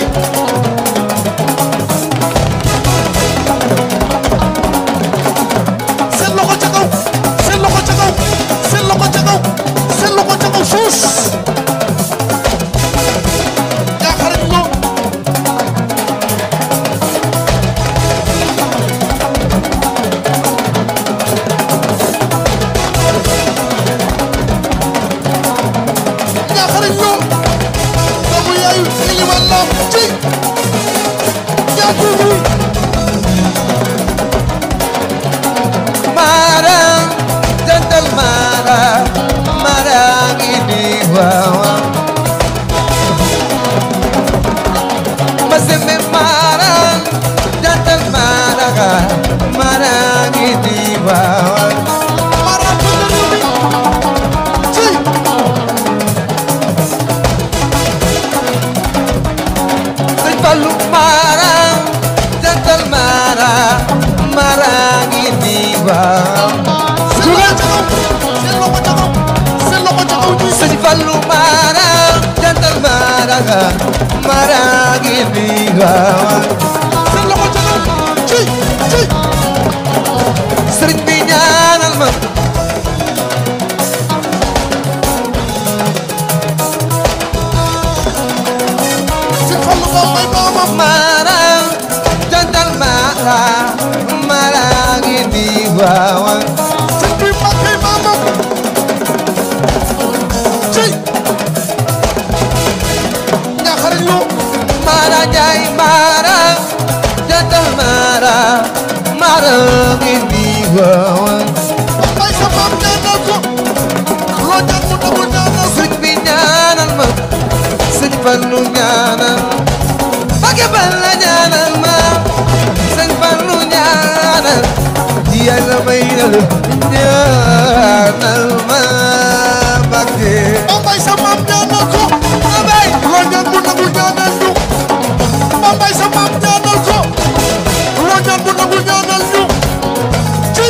seen loxo ca kaw seen loxo ca kaw seen loxo ca kaw seen loxo ca kaw suus ñaxarañ loo ñaxarañ loo doomu yaayu iliman laam ciy yaa tuuti Mara, jantal Mara, Mara ini wawa. Maseme Mara, jantal Mara, Mara ini wawa. Mara Tundurumi ci Sëñ Fallu Mara, jantal Mara, Mara ini wawa. seen loxo ca kaw seen loxo ca kaw seen loxo ca kaw ñuy Sëñ Fallu Mara, jantal Mara, Mara ini wawa. seen loxo ca kaw ci ci sëriñ bi ñaanal ma seen xolu ba may maamam mara jantal mara mara ngi di waawa seen bi màkkay maamam ci ñaxarañ loo mara jaay mara jantal mara mara ngi di waawa bay sa maam ñaanal ko loo ñaan mu nangu ñaanal ko sëriñ bi ñaanal ma sëriñ Fallu ñaanal Mbàkke Balla ñaanal ma sëriñ Fallu ñaanal yàlla may na la ñaanal ma Mbàkke ba bay sa maam ñaanal ko ma bay loo ñaan mu nangu ñaanal ñu ba bay sa maam ñaanal ko loo ñaan mu nangu ñaanal ñu ci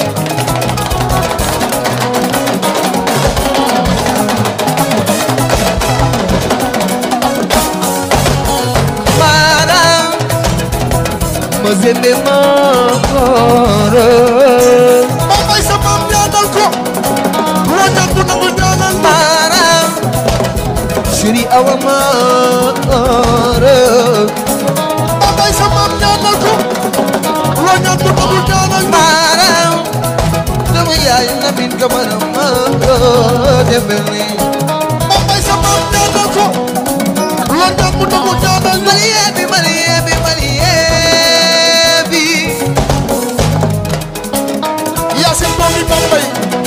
mara ma zende ma koro ba bay sa maam ñaanal ko loo ñaan mu nangu ñaanal ñu mara Shri awa ma koro ba bay sa maam ñaanal ko loo ñaan mu nangu ñaanal ñu mara dama yaay na min kamara ma koro defeli ba bay sa maam ñaanal ko loo ñaan mu nangu ñaanal ñu Marie bi Marie bi Marie bi yaa seen doomi Bambey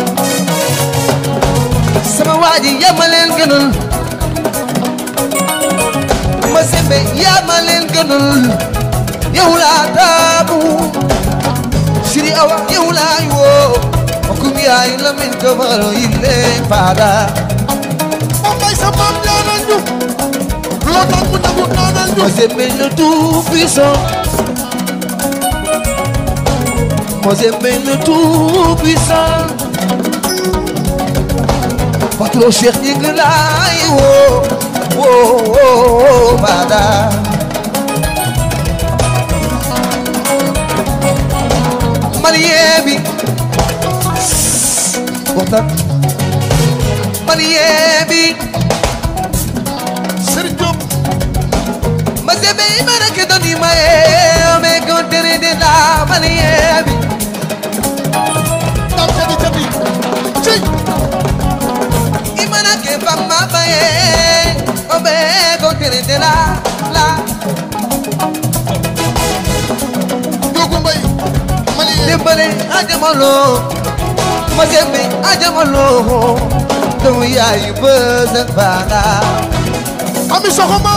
sama waa ji yaa ma leen gënal ma sembe yaa ma leen gënal yow laa taamu Siri Awa yow laay woo okum yaay la min kamaro yille faada ba bay sa maam ñaanal ñu loo ñaan mu nangu ñaanal ñu ma sembe le tout puissant ma sembe le tout puissant patron Cheikh ñi ngi laay woo woo woo faada malien bi waxtaan malien bi Serigne Diop ma sebe imana ke doni ma e me kontere de la malien bi Dam Jadi Jadi ci imana ke fama ba e o be kontere de la la Dogo Mbay Malien dimbale ajamalo ma sebe ajamalo doomu yaayu bës ak baara Ami Soxoma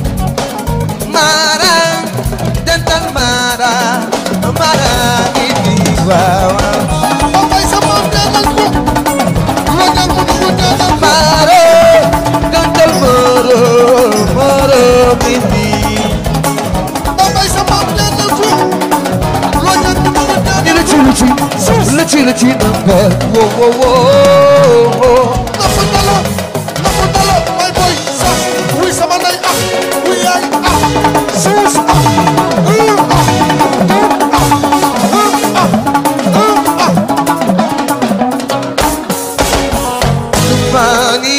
Mara jantal Mara Mara ini wawa Babay sa maam ñaanal ko Lo ñaan mu nangu ñaanal ko Mara jantal Moro Moro ini Babay sa maam ñaanal ko Lo ñaan mu nangu ñaanal Ini lucu lucu lucu lucu nempel wo wo wo wo Nafu dala Nafu dala May boy sax Wuy sama ndey ah Wuy yaay ah Suus ah Uh ah Uh ah Uh ah Uh ah Mani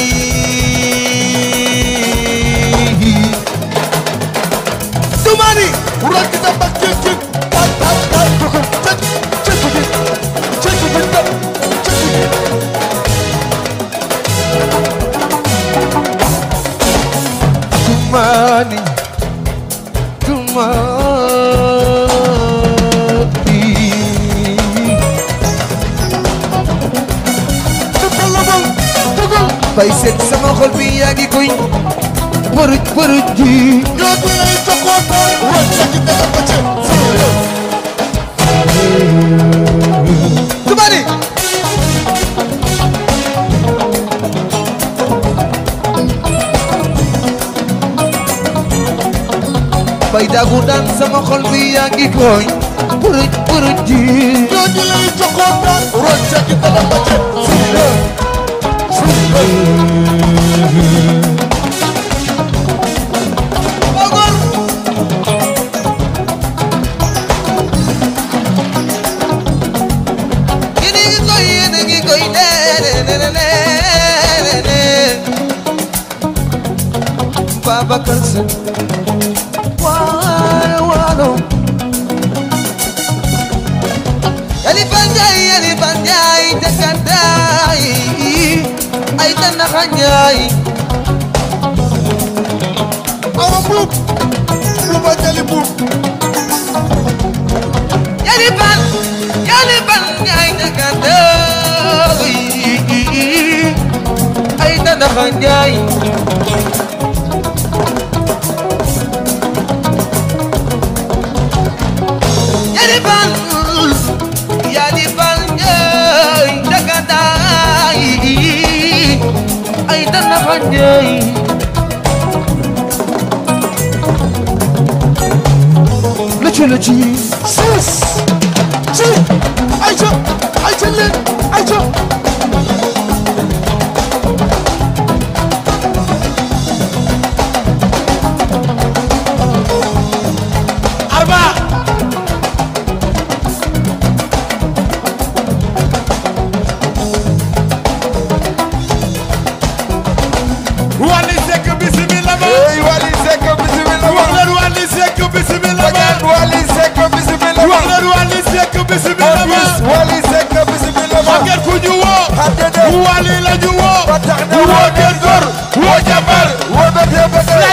Tumani Wural ki dem ak jéeg jéeg Tay tay tay Jéeg jéeg jéeg jéeg jéeg jéeg jéeg Tumani Tumani Dëkkal la moom Dëkkal Bay seet sama xol bi yaa ngi koy Buruj buruj ji Ñoo du lay jokkootaan Wural sa ki dem ak jéeg Tumani Bay dagu daan sama xol bi yaa ngi koy Buruj buruj ji Ñoo du lay jokkootaan Wural sa ki dem ak jéeg Ogor Yéen a ngi koy yéen a ngi koy nee nee nee nee nee Babacar Sy waalo waalo Yalifa Njaay Yalifa Njaay Jakartaay ay tanaxa Njaay Awa buub Buuba jali buub Yalifan Yalifan Njaay Jakartaay ay tanaxa Njaay Yalifan Yalifan Njaay Jakartaay ay tanaxa Njaay Lucu lucu Suus ci Ayca Ayca leen Ayca Arba Wally Seck bismillah ma Hey Wally Seck bismillah wax leen Wally Seck bismillah ma Bagat Wally Seck bismillah wax leen Wally Seck bismillah ma Office Wally Seck bismillah Maguette ku ñu woo Xadede Wally la ñu woo ba tax na woo Gër Gor woo Jabar wo bete bete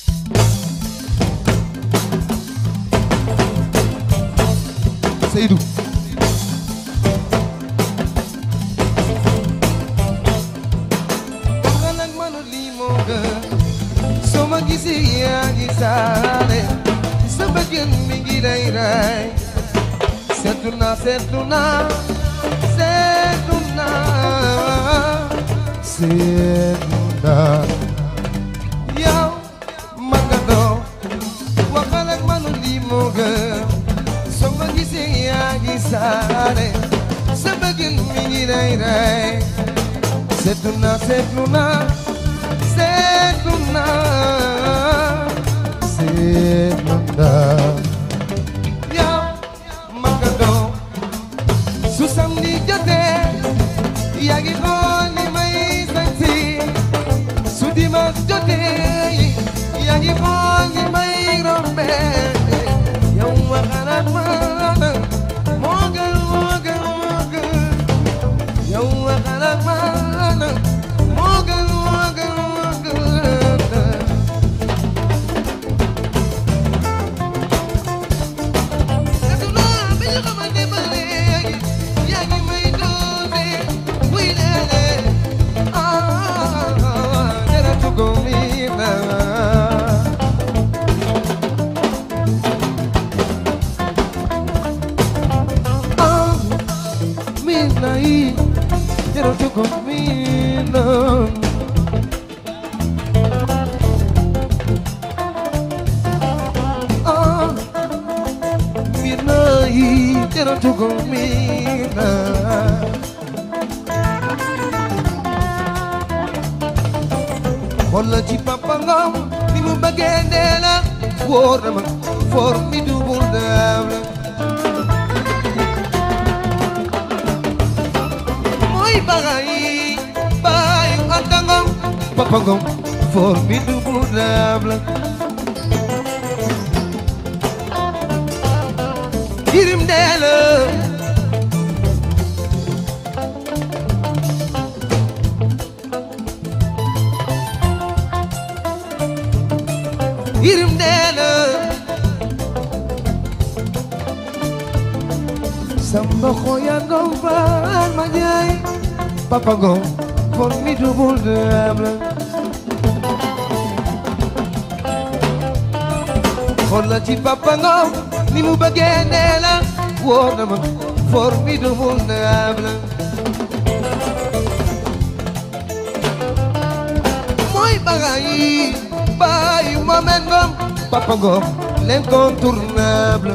Seydou nga nag mënu lii moo gën soo ma gisee yaa ngi saale sa bëggeen mi ngi lay ray seetlu naa seetlu naa seetlu naa seetlu naa yow ma nga doo waxal ak mënu lii moo gën soo ma gisee yaa ngi saale sa bëggeen mi ngi lay ray seetlu naa seetlu naa seetlu naa seetlu naa yow ma nga doo su samedi jotee yaa ngi xool ni may jotee yaa ngi moo ngi may rombee yow ma xalaat ma moo gën moo gën moo gën yow ma xalaat ma moo gën moo gën moo gën Oh midnight, quiero tu comida. Xoolal ci papa ngam ni mu bëggee nee na wóor na ma formidable daam la. Mooy bagay bayu anta ngam papa ngam formidable daam la. Yirim dee la Yirim dee la Samba xoya ngom faal ma jaay Papa ngom formidable de am la xoolal ci papa ngom ni mu bëggee nee la wóor na ma formidable de am la mooy bagay bàyyi Mohamed Ngom papa ngom l'incontournable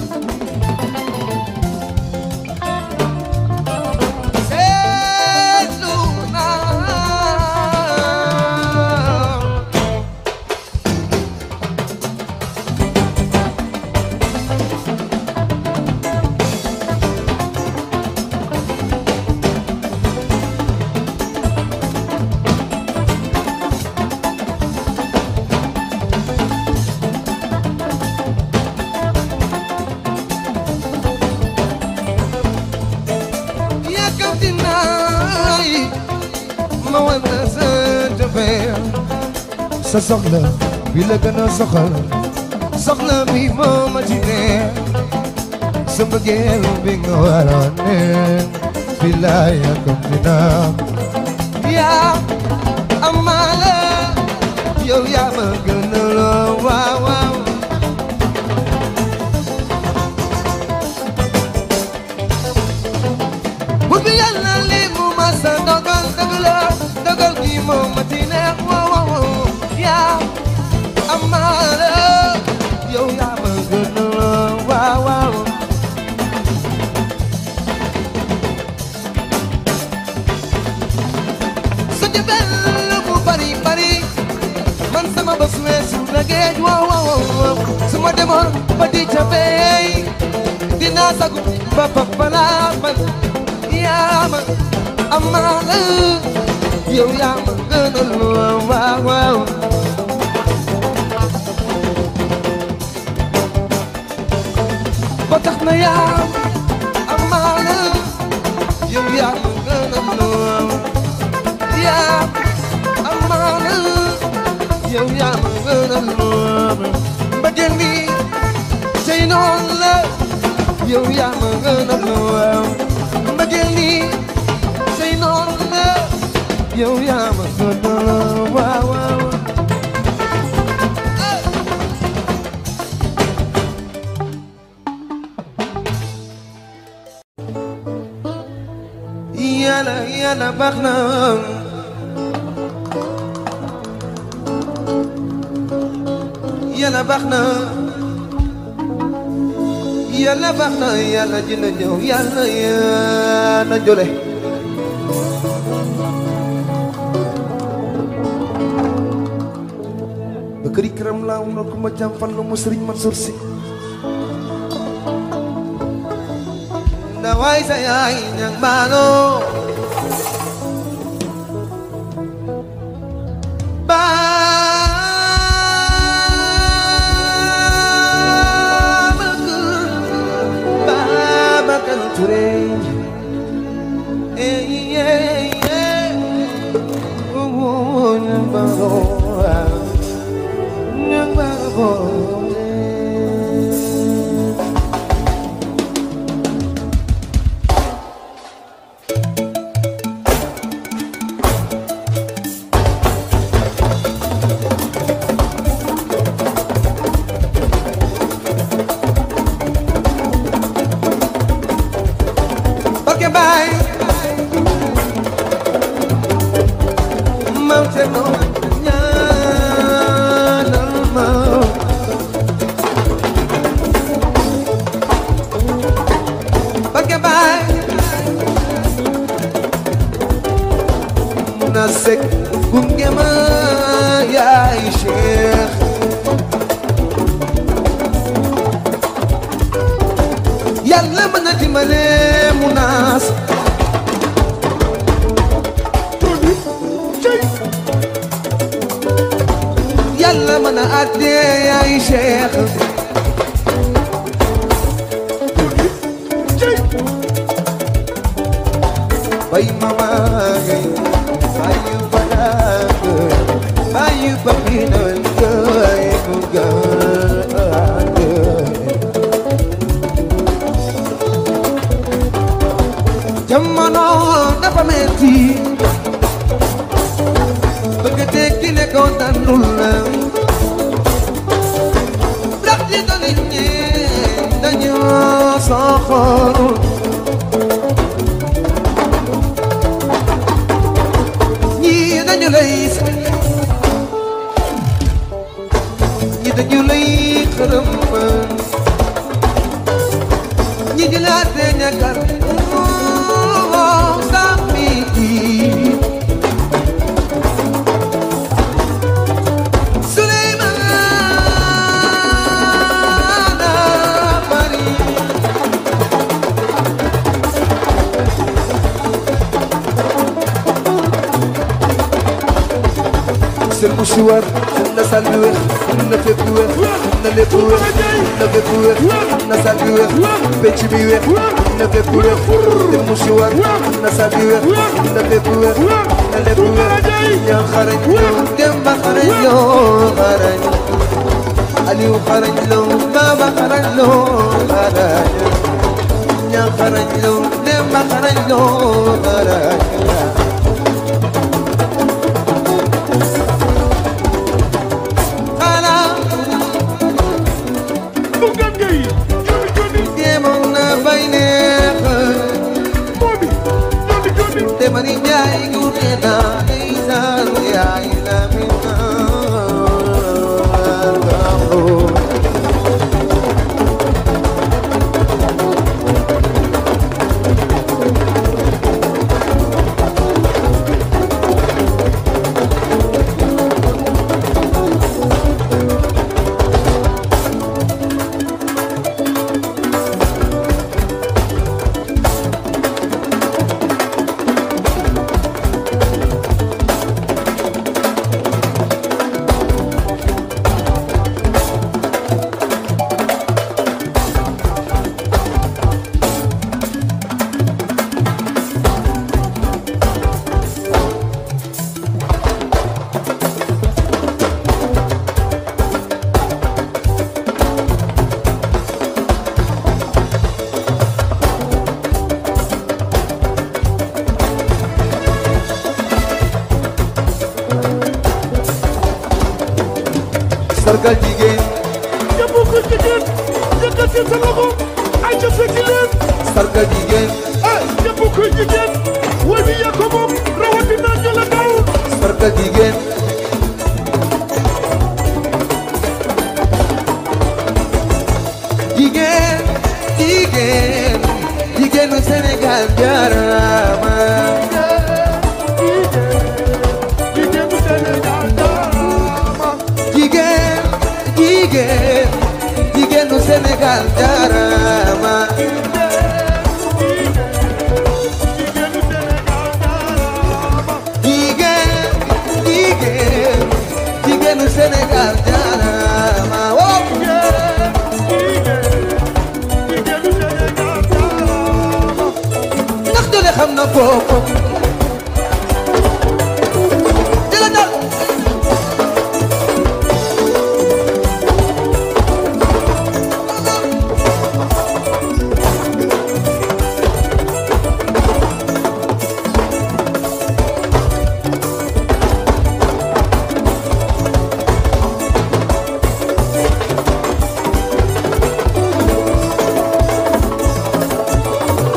seetlu naa yàkkamti naa yi ma wan la sa jafeel sa soxla bi la gën a soxal soxla bi moo ma ci ne sa mbëggeel bi nga waroon ne bi laa yàkkamti naa yaa amaala yow yaa ma gën a loo waaw waaw Bur bi yàlla li mu ma sa dogal dëgg la dogal gi moom ma ci neex waaw waaw waaw yaa amaana yow yaa ma gën a waaw waaw sa jabel mu bari bari man sama bés weesu na géej waaw waaw waaw su ma demoon ba di ca beey dinaa sagu ba ba balaa man yaa ma amaana yow yaa ma gënal waaw waaw ba tax na yaa ma amaana yow yaa ma gënal yaa amaana yow yaa ma gënal mbëggeel mi tey noonu la yow yaa ma gënal mbëggeel mi tey noonu la yow yaa ma gënal waaw waaw yàlla yàlla baax na yàlla baax na yàlla baax na yàlla dina ñëw yàlla yàlla jole ba këri këram laa wuna ku ma jàm fan lu mu sëriñ Mansour si ndawaay sa yaay ñang baano maam Cerno ñaanal ma Barke Baay na sek gunge ma yaay Cheikh yàlla mën na dimbale mu naas yàlla mën na àtte yaay Cheikh bay mama ngay bayu badak bayu bakinan gay mugan jamono dafa metti bëgg tekki ne ko dandul la ndax li do nit ñi dañu soxorul ñii dañu lay ñii dañu lay xërëm ñi di la te ñàkkal sami Suleymana Mari sel mu siwar na sal bi weex na fépp weex na lépp weex na fépp weex na sal bi weex pecc bi weex na fépp weex sel mu siwar na sal bi weex na fépp weex na lépp weex ñaa xarañ loo Demba xarañ loo xarañ Aliou xarañ loo Baba xarañ loo xarañ ñaa xarañ loo Demba xarañ loo xarañ Bukan gay joni joni demoon na bay neex mobi joni joni te mani njaay gune na ndeysaan yaay la mi sargal jigéen ñëpp ko jigéen yëkkati sa loxo ay ca fekki leen sargal jigéen ah ñëpp ko jigéen way bi yaa ko moom rawatina jëla daw sargal jigéen jigéen jigéen jigéenu Sénégal jaarama jigéen bu Sénégal jaarama jigéen jigéen jigéenu Sénégal jaarama jigéen bu Sénégal jaarama jigéen jigéen jigéenu Sénégal jaarama wow ndax jole xam na boppam jëla dal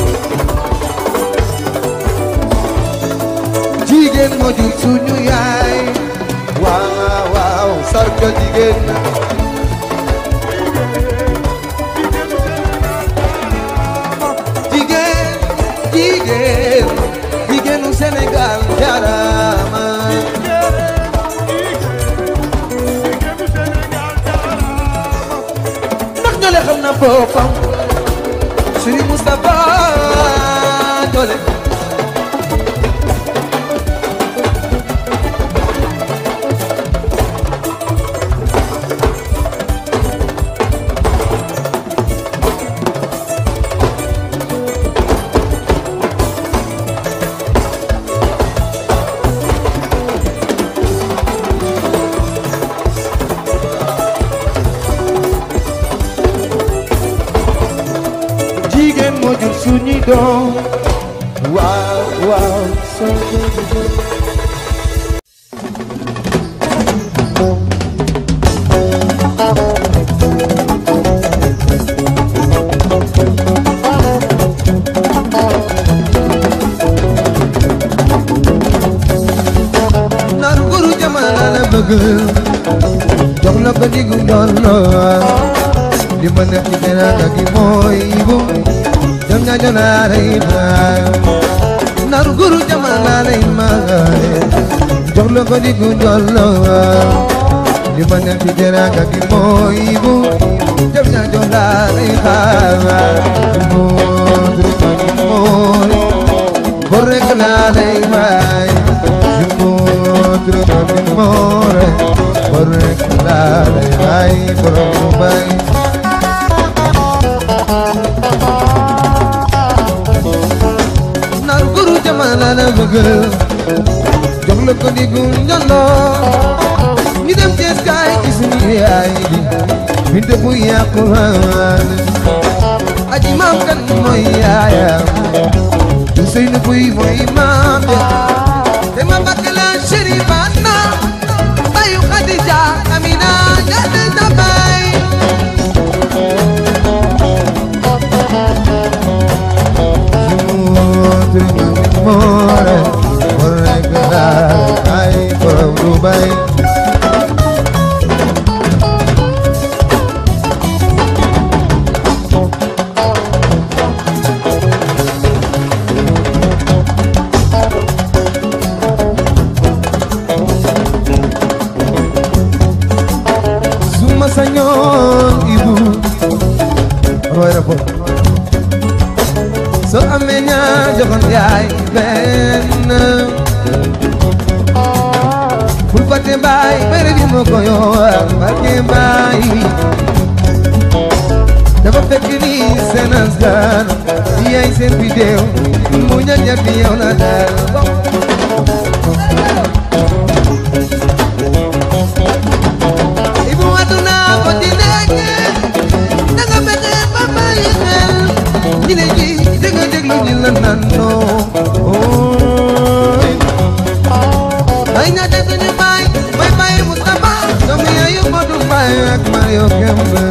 jigéen moo jur suñu yaay sargal jigéen jigéen jigéen jigéenu Sénégal jaarama ndax ñoo xam na boppam Serigne Moustapha Doole jigéen moo jur suñuy doom waaw waaw naru guru jamana la bëgg jox la ko diggu ndoon li ma nekk ci teraanga gi mooy bu jam ñaa jonaa lay baay naru guru jamana lay maay jox la ko diggu ndoon li ma nekk ci teraanga gi mooy bu jam ñaa jonaa lay baay moo teraanga gi mooy bor rek laa lay baay moo teraanga gi mooy bor rek laa lay baay borom mu baay nar guru jamana la bëgg jox la ko diggu njalloo ñu dem Cees kaay ci suñu yaay bi binte bu yàqu waan aji maam kan mooy yaayam du sëy nu buy mooy maam ya te ma bakk la Chérifana bayu Khadija Amina ñaata na bay Suma sañoon ibu roy na bopp soo amee ñaar joxoon yaay benn bul fàtte baay bere bi ma ko yor barke baay dafa fekk ni seen askan yaay seen bidéew mu ñal ñal bi yow na dal ibu aduna ko di nekk danga fexe ba bàyyi xel ñi ne ji dégg nga déglu ñi la naan noo ooy ay ña def suñu baay bay bàyyi Moustapha doomu yaayu Modou Mbaye ak Mario Kembe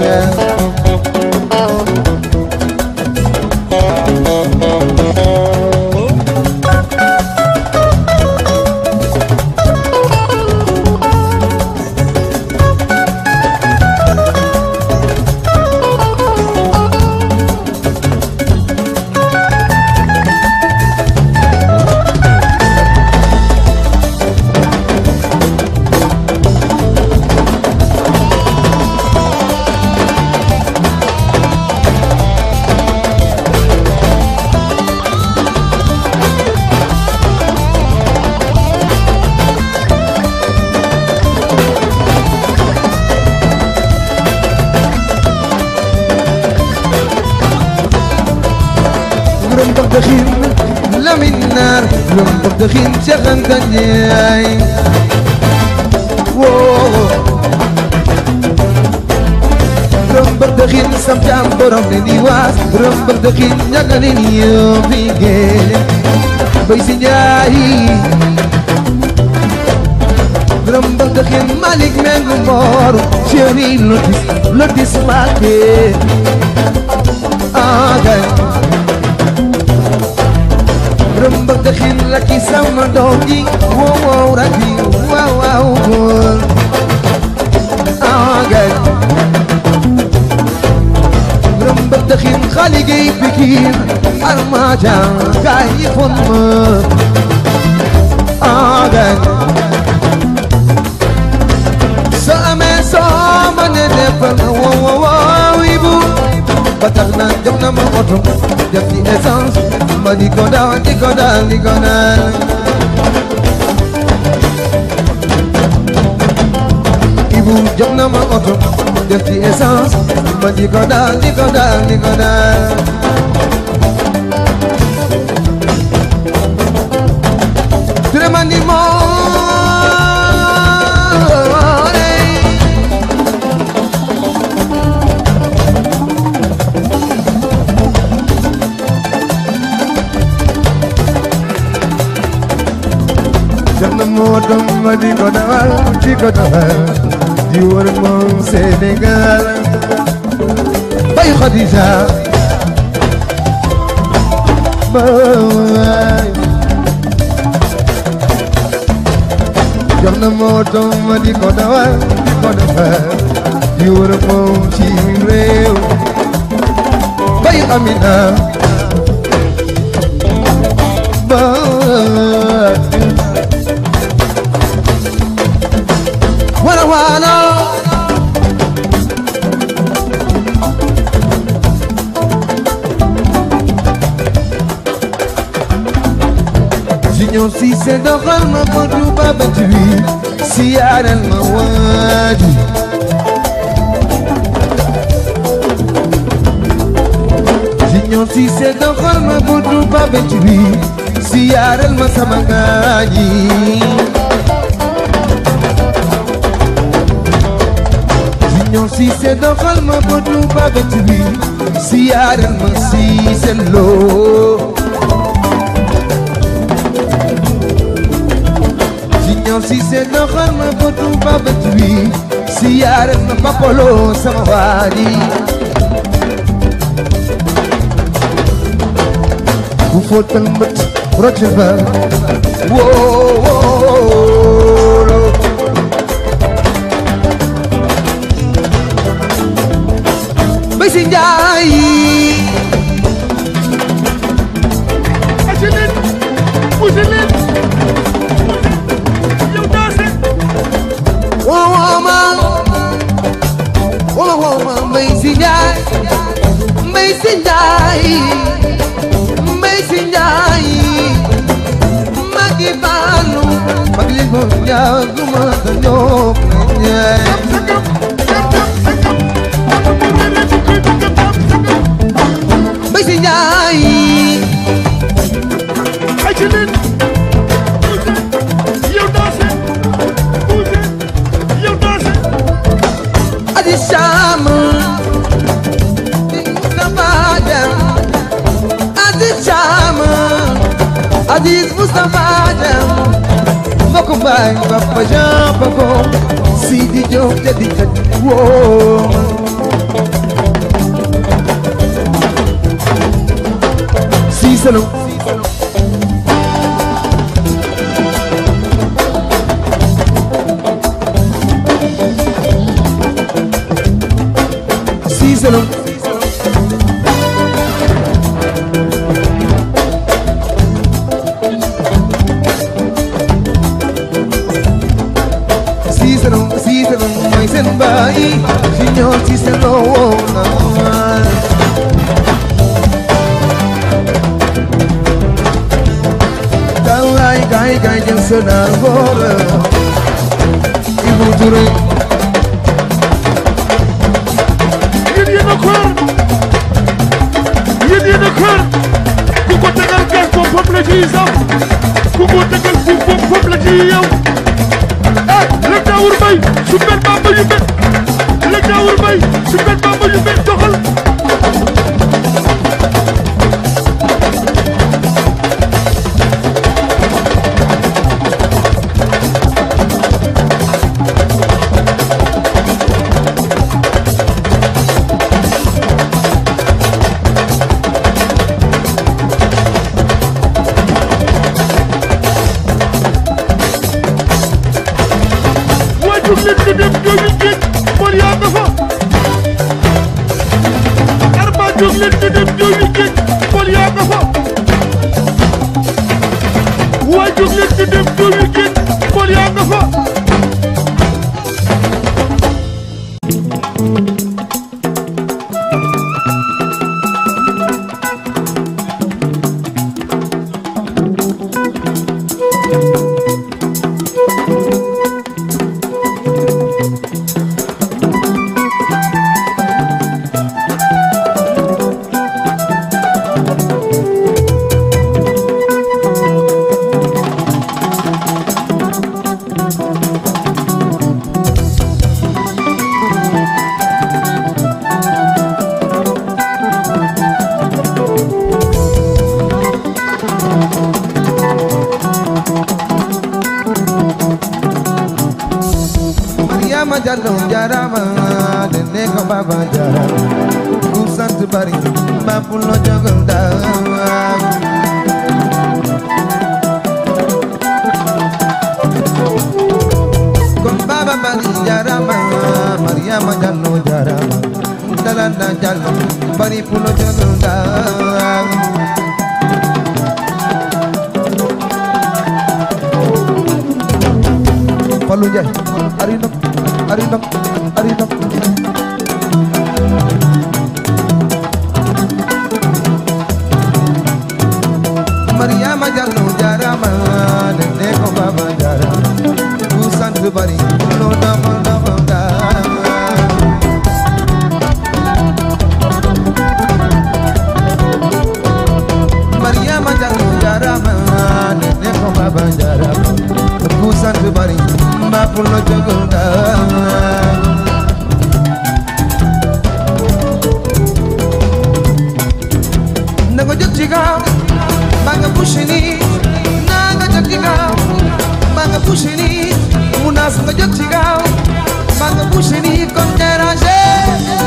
juróom dox dëxin lamin naar juróom dox dëxin Cheikh Anta Ndiaye woo juróom dox dëxin sam caam borom ne di waas juróom dox dëxin ñaga leen yoo fi géele bay si Njaay juróom dox dëxin Malick Mengu Mboor chéri lotis lotis Mbacké ah kay rëmba dëxin la ki sama doom ji wow wow raki wow wow góor ma jàng gaay yi fon ma ah gaay soo amee soo ma ne defal ma woo woo woo Ibu ba tax na jox na ma oto def ci essence ma di ko daal di ko daal di ko daal Ibu jox na ma oto def ci essence ma di ko daal di ko daal di ko daal Tremandi more jox na ma oto ma di ko dawal di ko dawal di wër moom Sénégal bay Khadija bay jox na ma oto ma di ko dawal di ko dawal di wër moom ci réew bay Amina bay wana wana Junior si se doxal ma modu babat wi si yaaral ma waaju Junior si se doxal ma modu babat wi si yaaral ma sama gaañi Junior si se doxal ma bodu babet bi si yaaral ma si seen loo Junior si se doxal ma bodu babet bi si yaaral ma papolo sama waadi ku fóotal mbët rote ba woo Bay si Njaay Aca leen pousse leen yow daase woo woo ma woo woo ma Bay si Njaay Bay si Njaay Bay si Njaay magi baanu magi li mo ñaaguma ka ñoo ka ñaay sagam sagam sagam oto bu mel ni koy bëgg a taam sagam Bay si Njaay Aca leen pousse yow daase pousse yow daase Adi Sham Mustafa Jam Adi Sham Aziz Mustafa Jam Mbokk baay Papa Jean Paco Sidi Diop jadi kat woo Si salo Si salo Si salo si salo may sen baay Signor si salo naman Kawai kai kai jeng senang gora Ibu Touré yéen yéen a xër yéen yéen a xër ku ko tegal gas boobu foofu la ciy saf ku ko tegal fuuf boobu foofu la ciy yow eh lëg daawur bay su mel bamba yu mel lëg daawur bay su mel bamba yu mel doxal waa jóg leen ñu dem jooju géej mor yaa nga fa arba jóg leen ñu dem jooju géej Pël yaa nga fa waay jóg leen ñu dem tool yi génn Pël yaa nga fa Mariama Jallo jarama dene ko baba jarama ku sant bari ma pulo jogal daam kon baba bari jarama Mariama Jallo jarama dalanda Jallo bari pulo jogal daam Fallou Ndiaye ari ndam ari ndam ari ndam Mariama Jallo jarama nene ko baba jarama ku sant bari lo dam dam dam Mariama Jallo jarama nene ko baba jarama ku sant bari mba pulo jogal daam na nga jóg ci gaaw maa nga poussé nii na nga jóg ci gaaw maa nga poussé nii mu naas nga jóg ci gaaw maa nga poussé nii comme déranger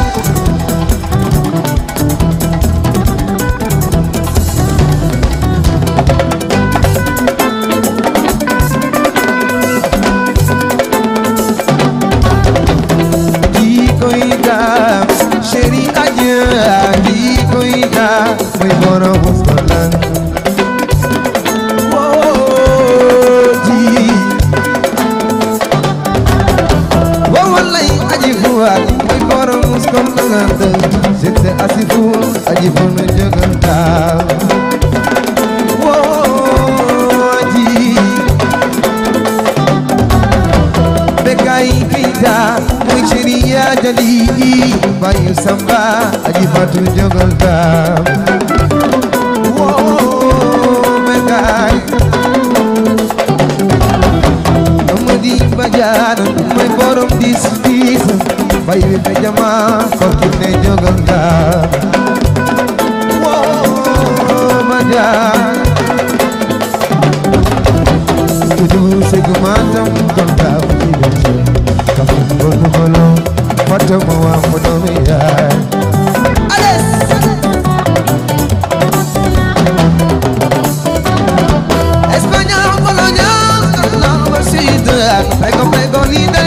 di koy daam chéri aja di koy daam mooy borom muskolan woo di woo walay aji fuwaat mooy borom muskolan j'étais assis pour aji fu me jogal daam woo di Bekay Keita mooy chéri yaa jali bayu samba aji fatu jogal daam woo Bekay Amadi Badiane mooy borom dis dis bayu be jama kokki ne jogal daam woo Badiane Tudu segmentam konta ujidache Kafin bolu bolu Fata mawa mudomi ya Español, Polonia, la versión Pego, pego, líder